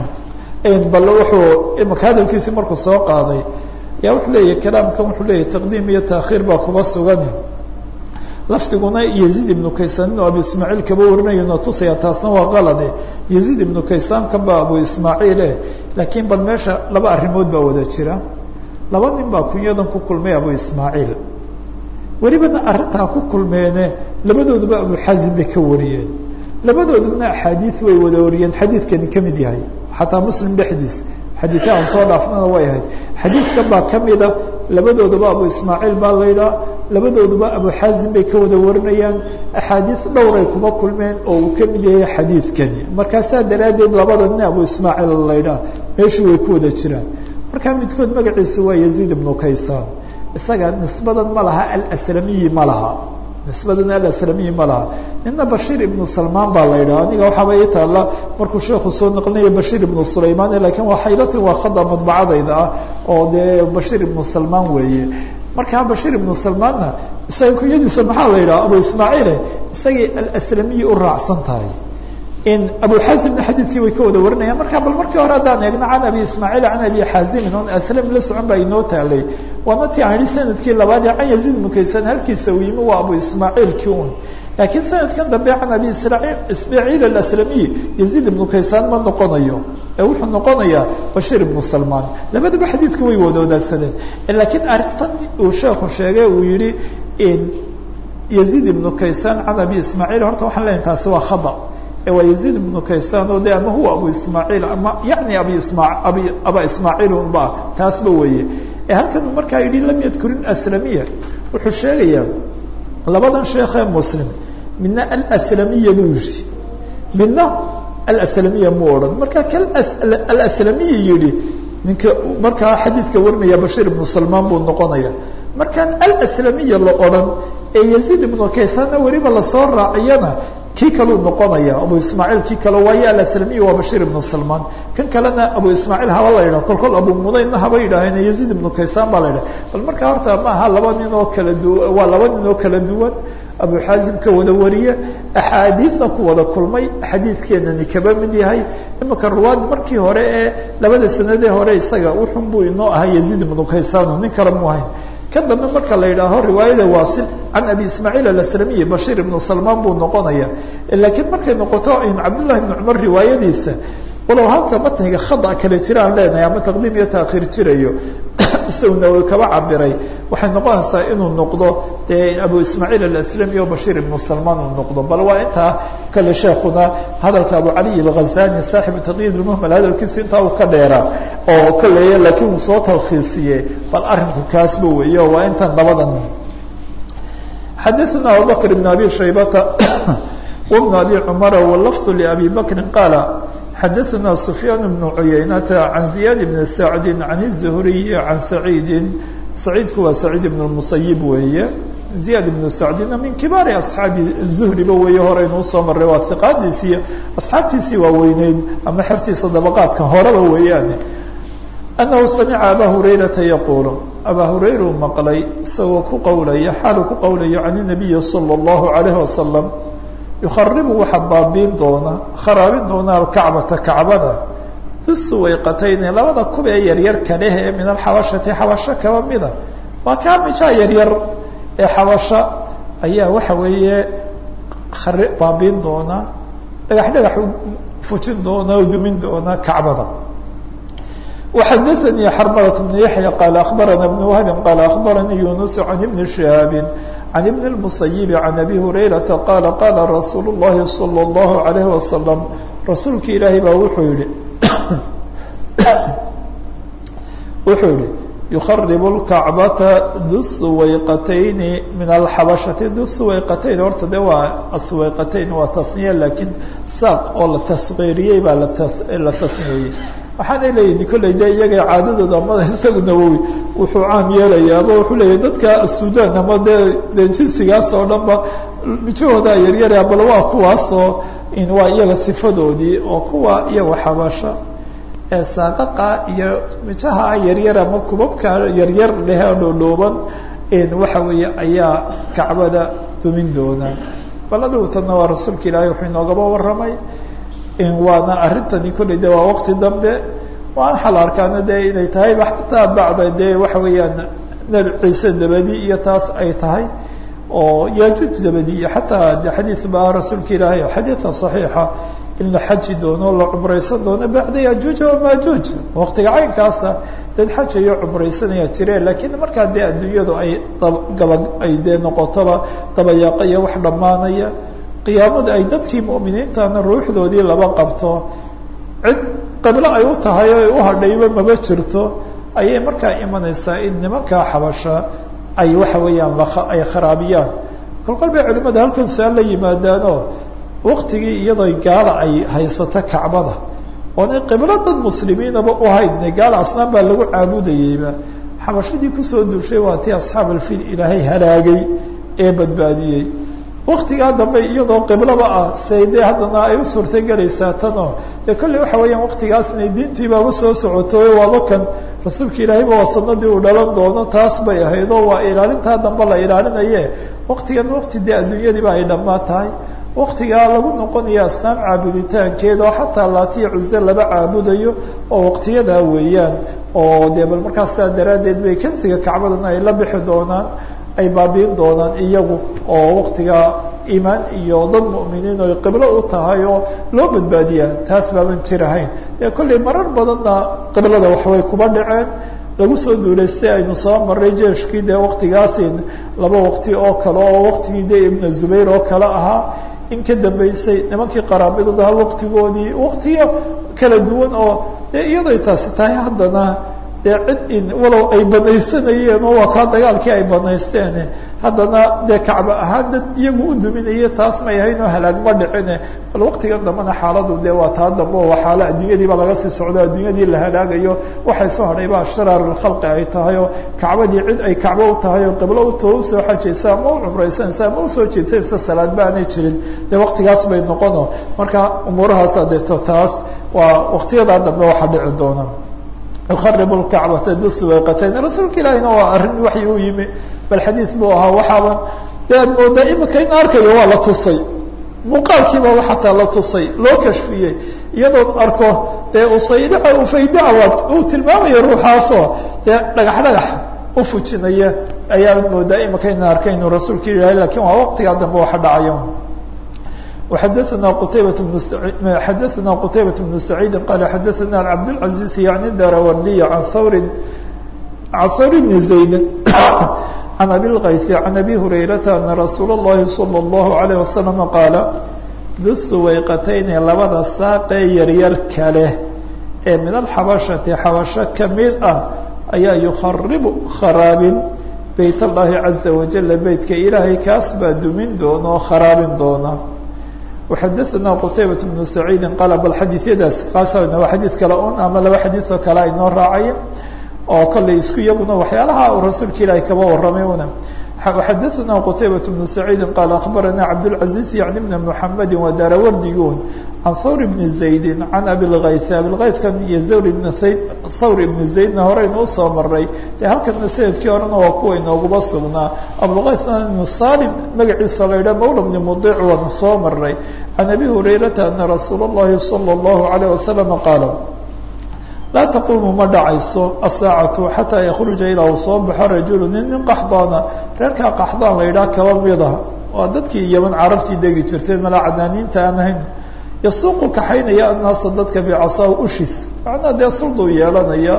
yihi bal wuxuu imaka hadalkiisii markuu soo qaaday yaa wuxuu leeyahy kalaamkan wuxuu leeyahy taqdiim iyo taakhiir baa kuba sugan lafdiguna yaziid ibnu kaysaan inuu abu ismaaciil kaba warinayo na tusaya taasna waa qalade yaziid ibnu kaysaan kan baa abu ismaaciile laakiin bal meesha laba arrimood baa wada jira laba nin baa kunyadan ku kulmay abu ismaaciil welibana arrintaa ku kulmeene labadooduba abu xaazim bay ka wariyeen labadoodubna axaadiid way wada wariyeen xadiidkani ka mid yahay xataa muslim dhexdiis xadiidka aan soo dhaafnana way ahayd xadiidkan baa ka mida labadooduba abu ismaaciil baa la yidhaha labadooduba abu xaazim bay ka wada warinayaan axaadiid dhowray kuma kulmeen oo uu ka mid yahay xadiidkani markaasaa daraaddeed labada nin abu ismaaciil la yidhaha meeshii way ku wada jiraan markaa midkood magaciisu waa yaziid ibnu kaysaan isaga nisbadan ma laha alslamiyi ma laha nisbadan alaslamiyi ma laha nina bashiir ibnu salmaan baa la yidhaha aniga waxaaba ii taalla markuu sheekhu soo naqlinaya bashiir ibnu sulaymaan lakiin waa xaylatin waa khada madbacadayda ah oo dee bashiir ibnu salmaan weeye markaa bashiir ibnu salmaanna isaga kunyadiisa maxaa la yidhaha abu ismaaciile isagay alaslamiyi u raacsan tahay in abu xaazimna xadiidkii way ka wada warinayaan marka bal markii hore haddaan eegno can abi ismaaciil can abi xaazimin on aslam la socon baa inoo taalay waana ti aan ihi sanadkii labaad ee can yaziid mukaysan halkiisa uu yimi waa abu ismaaciilkii un laakiin sanadkan dambe can abi ismaaciil alaslamiy yaziid ibnu kaysaan ma noqonayo ee wuxuu noqonayaa bashiir ibnu salmaan labadaba xadiidka way wada wadaagsadeen laakiin arrintan uu sheekhu sheegay uu yihi yaziid ibnu kaysaan can abi ismaaciil horta waxaan leeyahay taasi waa khada waa yaziid ibnu kaysaan oo de ama huwa abu ismaaciil ama yani abi isma abi aba ismaaciil unba taasba weeye ee halkan markaa yidhi lam yadkurin aslamiya wuxuu sheegayaa labadan sheekee muslim midna alslamiya buu yihi midna alslamiya mu odhan marka ka alslamiya yihi ninka markaa xadiidka warinaya bashiir ibnu salmaan buu noqonaya markaan alslamiya la odhan ee yaziid ibnu kaysaanna weliba lasoo raaciyana kii kaluu noqonaya abu ismaaciil kii kale waayo alaslamiy waa bashiir ibnu salmaan kan kalena abu ismaaciil haba la yidhah kol kol abu mudaynna haba yidhaaheen yaziid ibnu kaysaan baa la yidhah bal markaa horta maaha laba nin oo kala duwan waa laba nin oo kala duwan abu xaazim ka wada wariye axaadiidna ku wada kulmay xadiidkeenani kaba mid yahay imika ruwaad markii hore ee labada sanadee hore isaga wuxun buu inoo ahaa yaziid ibnu kaysaan nin kale mu ahayn kan dambe marka la yidhaaho riwaayada waasil can abi ismaaciil alaslamiyi bashiir ibnu salmaan buu noqonaya laakiin markay noqoto in cabdullahi ibnu cumar riwaayadiisa walow halka matniga khada kale jira aan leenahay ama taqdiim iyo taakhiir jirayo isagu nawowi kaba cabiray waxay noqonaysaa inuu noqdo dee abu ismaaciil alaslami o bashiir ibnu salmaan uu noqdo bal waa intaa kale sheekuna hadalka abu caliy alghazani saaxibu taqyiid lmuhmal hadalkiisu intaa uu ka dheeraa oo kaleeya laakiin uu soo talkhiisiye bal arrinku kaasba weeyo waa intan labadan xadaثna abubakr bn abi shaybata wbn abi cumara wlafظ labi bakri qaala xadaثna sufyaan bnu cuyaynata can ziyaad bni sacdi can الzuhriy can saciidi saciidku waa saciid ibn musayib weeye ziyaad ibnu sacdina min kibaari asxaabi zuhriba weeye horeynu usoo maray waa hiqaadiisii asxaabtiisii waa weyneyd ama xertiisa dabaqaadka horeba weeyaane anahu samica abaa hurayrata yaquulu abaa hurayra uu maqlay isagoo ku qowlaya xaaluu ku qowlayo can inabiyi sala allahu calayhi wasalam yukharibu waxa baabiin doona kharaabin doona alkacbata kacbada dusuwayqatayni labada kub ee yaryar kaleh ee min alxabashati xabasho kaba mida waa kaa mijaa yaryar ee xabasho ayaa waxa weeye khari baabiin doona dhagax dhagax fujin doona oo dumin doona kacbada وxadثnي xرملة بن يحيى قال أخبرنا بن وهب قال أخبرني يونس عن بن شهاب عن بن المصيب عن أبي هريرة قال قال رsuuل اللhi صلى الله عليه وسلم رasuulka ilaahay baa wuxuu yihi wuxuu yihi يخرب الكعبة du سوayqتين من الحبشhaةi du سوayqتين horta de waa aswayqتين waa تثنية lakiin saaq oo la تصغيiriyey baa la تثنiyeyey waxaanay leeyihin kolley de iyaga caadadooda amada isagu nawowi wuxuu caam yeelaya ama wuxuu leeyahy dadka sudan ama dee de jinsigaas oo dhan ba mijahooda yaryara bal waa kuwaasoo waa iyaga sifadoodii oo kuwa iyaga xabasha ee saaqaqa iyo mijaha yaryar ama kubabka yaryar leh oo dhoodhooban waxa weeye ayaa kacbada dumin doona bal adigu tanna waa rasuulka ilaahay wuxuu inoogaba warramay waana arrintani kolley de waa waqti dambe waan xal arkaana de inay tahay xataa bacda de waxa weeyaan nebi ciise dabadi iyo taas ay tahay oo yajuuj dabadi iyo xataa de xadiid baa rasuulka ilaahay xadiidka صaxiixa in la xaji doono la cumraysan doono bacda yajuuj wamajuuj waqtiga caynkaasa dad xajayo cumraysanaya jireen lakiin markaa dee adduunyadu ay gaba ay dee noqotoba dabayaaqo iyo wax dhammaanaya qiyaamada ay dadkii mu'miniintana ruuxdoodii laba qabto cid qiblo ay u tahay o ay u hadhayba maba jirto ayay markaa imanaysaa in nimankaa xabasha ay waxa weeyaan ay kharaabiyaan kolkol bay culimada halkan su-aal la yimaadaanoo waktigii iyadoo gaala ay haysato kacbada oonay qiblo dad muslimiinaba u haydna gaala asnaan baa lagu caabudayeyba xabashadii kusoo duushay waa tii asxaab alfiil ilaahay halaagay ee badbaadiyey waktigaa dambe iyadoo qiblaba ah say dee haddana ay u suurtagelaysaa tanoo dee kolley waxa weeyaan waktigaasna diintiibaaba soo socotoy waaba kan rasuulka ilaahayba waa sanadii uu dhalan doono taas bay ahayd oo waa ilaalintaa dambe la ilaalinaye waktigan wakti dee adduunyadiiba ay dhammaa tahay waktigaa lagu noqonaya asnaam caabuditaankeeda oo xataa laatiya cuse laba caabudayo oo waktiyadaa weeyaan oo dee bal markaas saa daraaddeed bay kansiga kacbadana ay la bixi doonaan ay baabiin doonaan iyagu oo waktiga iimaan iyo dad mu'miniin oy qiblo u tahay oo loo badbaadiyaa taas baaban jirahayn dee kolley marar badanna qiblada waxbay kuba dhaceen lagu soo duulaystay aynu soo maray jeeshkii dee waktigaasi laba waqti oo kale oo waktigii dee ibna zubayr oo kale ahaa in ka dambeysay nimankii qaraabidadaha waktigoodii waktiyo kala duwan oo dee iyaday taasi tahay haddana dee cid in walow ay banaysanayeen oo waa kaa dagaalkii ay banaysteen haddana dee kacba ahaan dad iyagu u duminaye taas may ahayn oo halaag ma dhicine bal waktigan dambena xaaladu dee waa taa dambe oo waa xaalo adduunyadiiba laga sii socdo adduunyadii la halaagayo waxay soo hadhayba sharaar lkhalqi ay tahay oo kacbadii cid ay kacbo u tahay oo qiblo uto usoo xajaysa ama u cumraysanaysa ama usoo jeedsanaysa salaad ba aanay jirin dee waktigaas bay noqono marka umuurahaasa deeto taas waa waktiyadaa dambe waxaa dhici doona yukarib lkacbata dusuwayqatayn rasuulka ilaahina waa arrin waxyi u yimi bal xadiid buu ahaa waxaaba de ad moodaa imika in arkayo waa la tusay muuqaalkiibaba xataa la tusay loo kashfiyey iyadoon arko dee usaydaca ufaydacawaad uu tilmaamaya ruuxaasoo dee dhagax dhagax u fujinaya ayaa moodaa imika in arkay inuu rasuulka ilahay lakin waa waqtigaa dambe waxa dhacayo وxadثna qتaybaة بن xadثna qتaybaة بن سعيid qال xadثna cبدالعaزيز yعnي darawrdiy عan hawr can hawr bni zayd can abi lkaysi can abi hurayrata ana rasuula اllahi salى اllahu alayh wasalam qaala dusuwayqatayni labada saaqee yaryar kale ee min alxabashati xabasho kamid ah ayaa yukharibu kharaabin beyt allahi caza wajala beytka ilaahay kaas baa dumin doona oo kharaabin doona waxadaثana qutaybat bnu saciidi qaala bal xadiisyadaas kaasa waa xadiid kale un ama laba xadiidoo kale aynoo raacaya oo kollay isku iyaguna waxyaalaha uu rasuulka ilaahay kaba warramay una xadaثna qtaybaة بن سacيidi qaal aخbarana cabdالcaزيز yعni بn mحamedi waa daarawardigun can hawr bni زaydi can abilkayt abilkaydkan iyo zawr ibn sayd thawr ibnu zaydna horeynu usoo maray dee halkana sanadkii horena waa kuwa inooguma sugnaa abulkaydna ibnu salim magaciisa la yidhah mawla bni mudic waanu soo maray can abi hurayrata ana rasuula الlahi salى الlahu عalيه wasalam qaala laa taquumu ma dhacayso asaacatu xataa yakruja ilaa uu soo baxo rajulu nin min qaxdaana reerkaa qaxdaan la yidhaah kaba mida waa dadkii yaman carabtii degi jirteen malaa cadaaniinta aan ahayn yasuuqu kaxaynaya annaasa dadka bicasaa ushis macnaa dee sulduu yeelanaya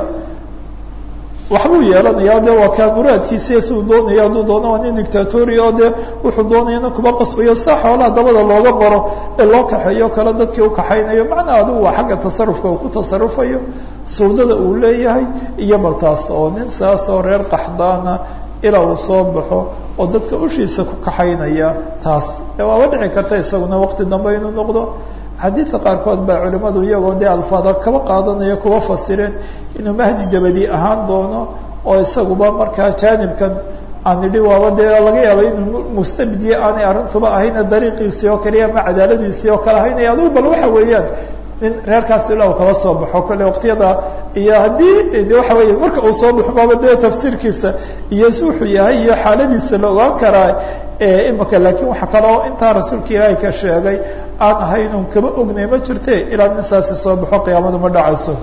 waxbuu yeelanaya de waa kaa muraadkiisa siduu doonaya hadduu doono waa nin dictatori oo dee wuxuu doonayana kuma qasbayo saa xoolaha dabada looga maro ee loo kaxeeyo kale dadkii ukaxaynayo macnaa adigu waa xagga tasarufka uu ku tasarufayo suldada uu leeyahay iyo martaas oo nin saasoo reer qaxdaana ilaa uu soo baxo oo dadka ushiisa ku kaxaynaya taas de waaba dhici karta isaguna waqti dambe inuu noqdo xadiidka qaarkood baa culimadu iyagoo dee alfaada kaba qaadanaya kuwa fasireen inuu mahdi dabadi ahaan doono oo isaguba markaa jaanibkan aan nidhi waaba dee laga yaaba inuu mustabdiye aanay arrintuba ahayna dariiqiisii oo kaliya ama cadaaladiisii oo kale ahaynaya adigu bal waxa weeyaan nin reerkaas ilaa uu kaba soo baxo kale waqtiyada iyo haddii de waxa weya marka uu soo baxo baaba dee tafsiirkiisa iyo wuxuu yahay iyo xaaladiisa la ogaan karaa imika laakiin waxa kaloo intaa rasuulka ilaahay ka sheegay aan ahaynun kaba ognay ma jirte ilaa nin saasi soo baxo qiyaamadu ma dhacayso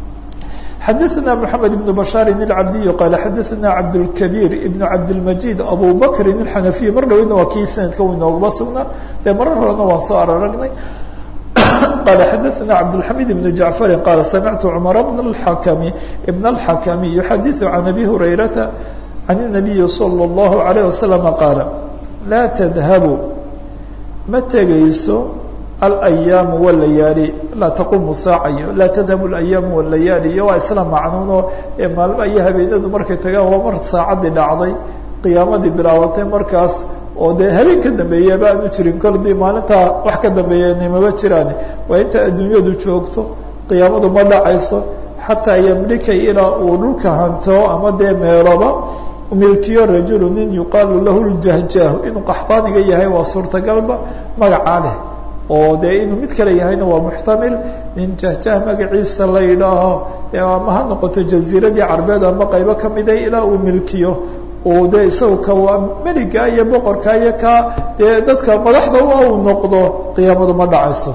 xadaثna mحamed بن bشhاr الcabdiy qal xadaثna cabdالكبيr iبn cabdالmجيد abu bkri الxanafiy mar dhaweyna waa kii sanadka u inooguma sugnaa dee marar horena waan soo araragnay qal xadaثna cabdالحamid بن jaعفari qal samictu cmar bn اxakmi بn الxakmi yuxadiث can abi hurayrata can النabiyi slى الlahu عalيه waslم qaala laa tdhabu ma tegayso alayaamu walayaali laa taqumu saacayo laa tadhabu alayaamu walayaali iyo waa isla macnuuno ee maalmo iyo habeenadu markay tagaan waa mar saacadii dhacday qiyaamadii bilaabatay markaas oo dee habeen ka dambeeyaba aanu jirin koldii maalintaa wax ka dambeeya maba jiraan waa inta adduunyadu joogto qiyaamadu ma dhacayso xataa yamlika ilaa uu dhulka hanto ama dee meeloba milkiyo rajulu nin yuqaalu lahu ljahjaahu inuu qaxdaaniga yahay waa suurtagalba magacaa leh oo dee inuu mid kale yahayna waa muxtamil nin jahjah magaciisa la yidhaaho ama ha noqoto jaziiradii carbeed ama qaybo kamida ilaa uu milkiyo uu dee isaga ka waa meliga iyo boqorka iyo ka dee dadka madaxda u uu noqdo qiyaamadu ma dhacayso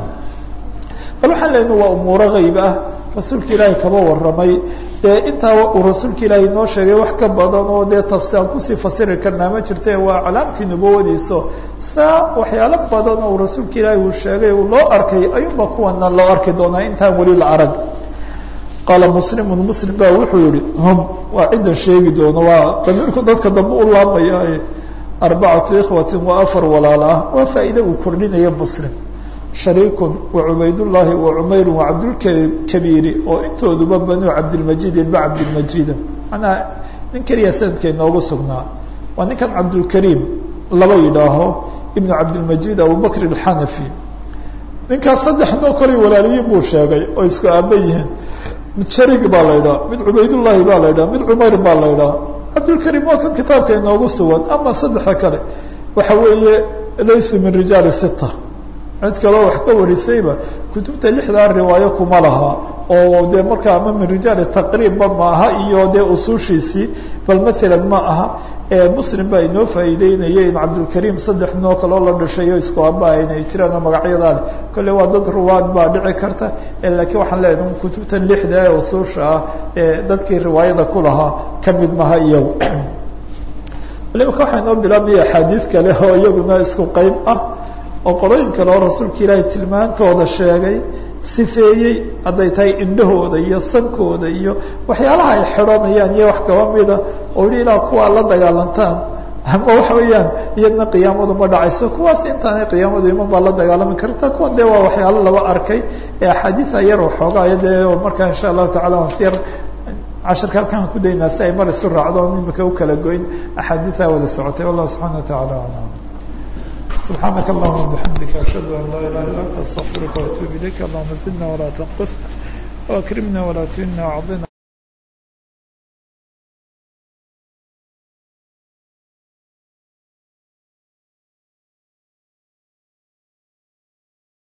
bal waxaan lena waa umuuro hayb ah rasuulka ilaahay kaba warramay dee intaa uu rasuulka ilaahay noo sheegay wax ka badan oo dee tafsi aan kusii fasiri karnaa ma jirte waa calaamtii nubawadiiso saa waxyaalo badan oo rasuulka ilaahay uu sheegay uu loo arkay ayuunba kuwana loo arki doonaa intaan weli la arag qaala muslimun muslim ba wuxuu yihi hum waa ciddan sheegi doono waa damiirku dadka dambe u laabmaya arbacatu ikhwatin waa afar walaal ah waa faa'iide uu kordhinaya muslim shariikun wa cubaydullaahi wa cumayru wa cabdulkabiiri oo intooduba banuu cabdilmajid ilba cabdilmajida manaa nin keliya sanadka inoogu sugnaa waa ninkan cabdulkariim laba yidhaaho ibnu cabdilmajid abubakr alxanafi ninkaas saddex noo kolay walaaliyiin buu sheegay oo isku aaba yihiin mid sharig baa la ydhaha mid cubaydullaahi baa la ydhaha mid cumayr baa la ydhaha cabdulkariim waa kan kitaabka inoogu sugan ama saddexda kale waxa weeye laysu min rijaali sita cid kaloo wax ka warisayba kutubta lixdaa riwaayo kuma laha oo dee markaa ama min rijaali taqriibba ma aha iyo dee usuushiisii bal maalan ma aha muslim baa inoo faa'iideynaya in cabdulkariim saddex noo kaloo la dhashay oo isku aba inay jiraan oo magacyadaa leh kolle waa dad ruwaad baa dhici karta laakiin waxaan leedahay kutubtan lixda ee usuusha ah ee dadkii riwaayada ku lahaa ka mid maha iyagu imaka waxaa inoo bilaabmaya axaadiid kale oo iyaguna isku qeyb ah oo qolooyin kale oo rasuulka ilaahay tilmaantooda sheegay sifeeyey hadday tahay indhahooda iyo sankooda iyo waxyaalaha ay xidhanayaan iyo wax kaba mida oo yihi ilaa kuwaa la dagaalantaan ama waxa weeyaan iyadna qiyaamadu ma dhacayso kuwaas intaanay qiyaamadu iman baa la dagaalami karta kuwan dee waa waxyaalo laba arkay ee axaadiia yar waxoogaaya dee markaa insha allahu tacala waan si yar casharka halkaan ku daynaa si ay mar isu raacdo imika ukala goyn axaadiia wada socotay wallahu subxana wa tacala alam سبحانك اللهم وبحمدك أشهد أن لا إله إلا أنت أستغفرك وأتوب إليك اللهم زدنا ولا تنقص وأكرمنا ولا تهنا وعظنا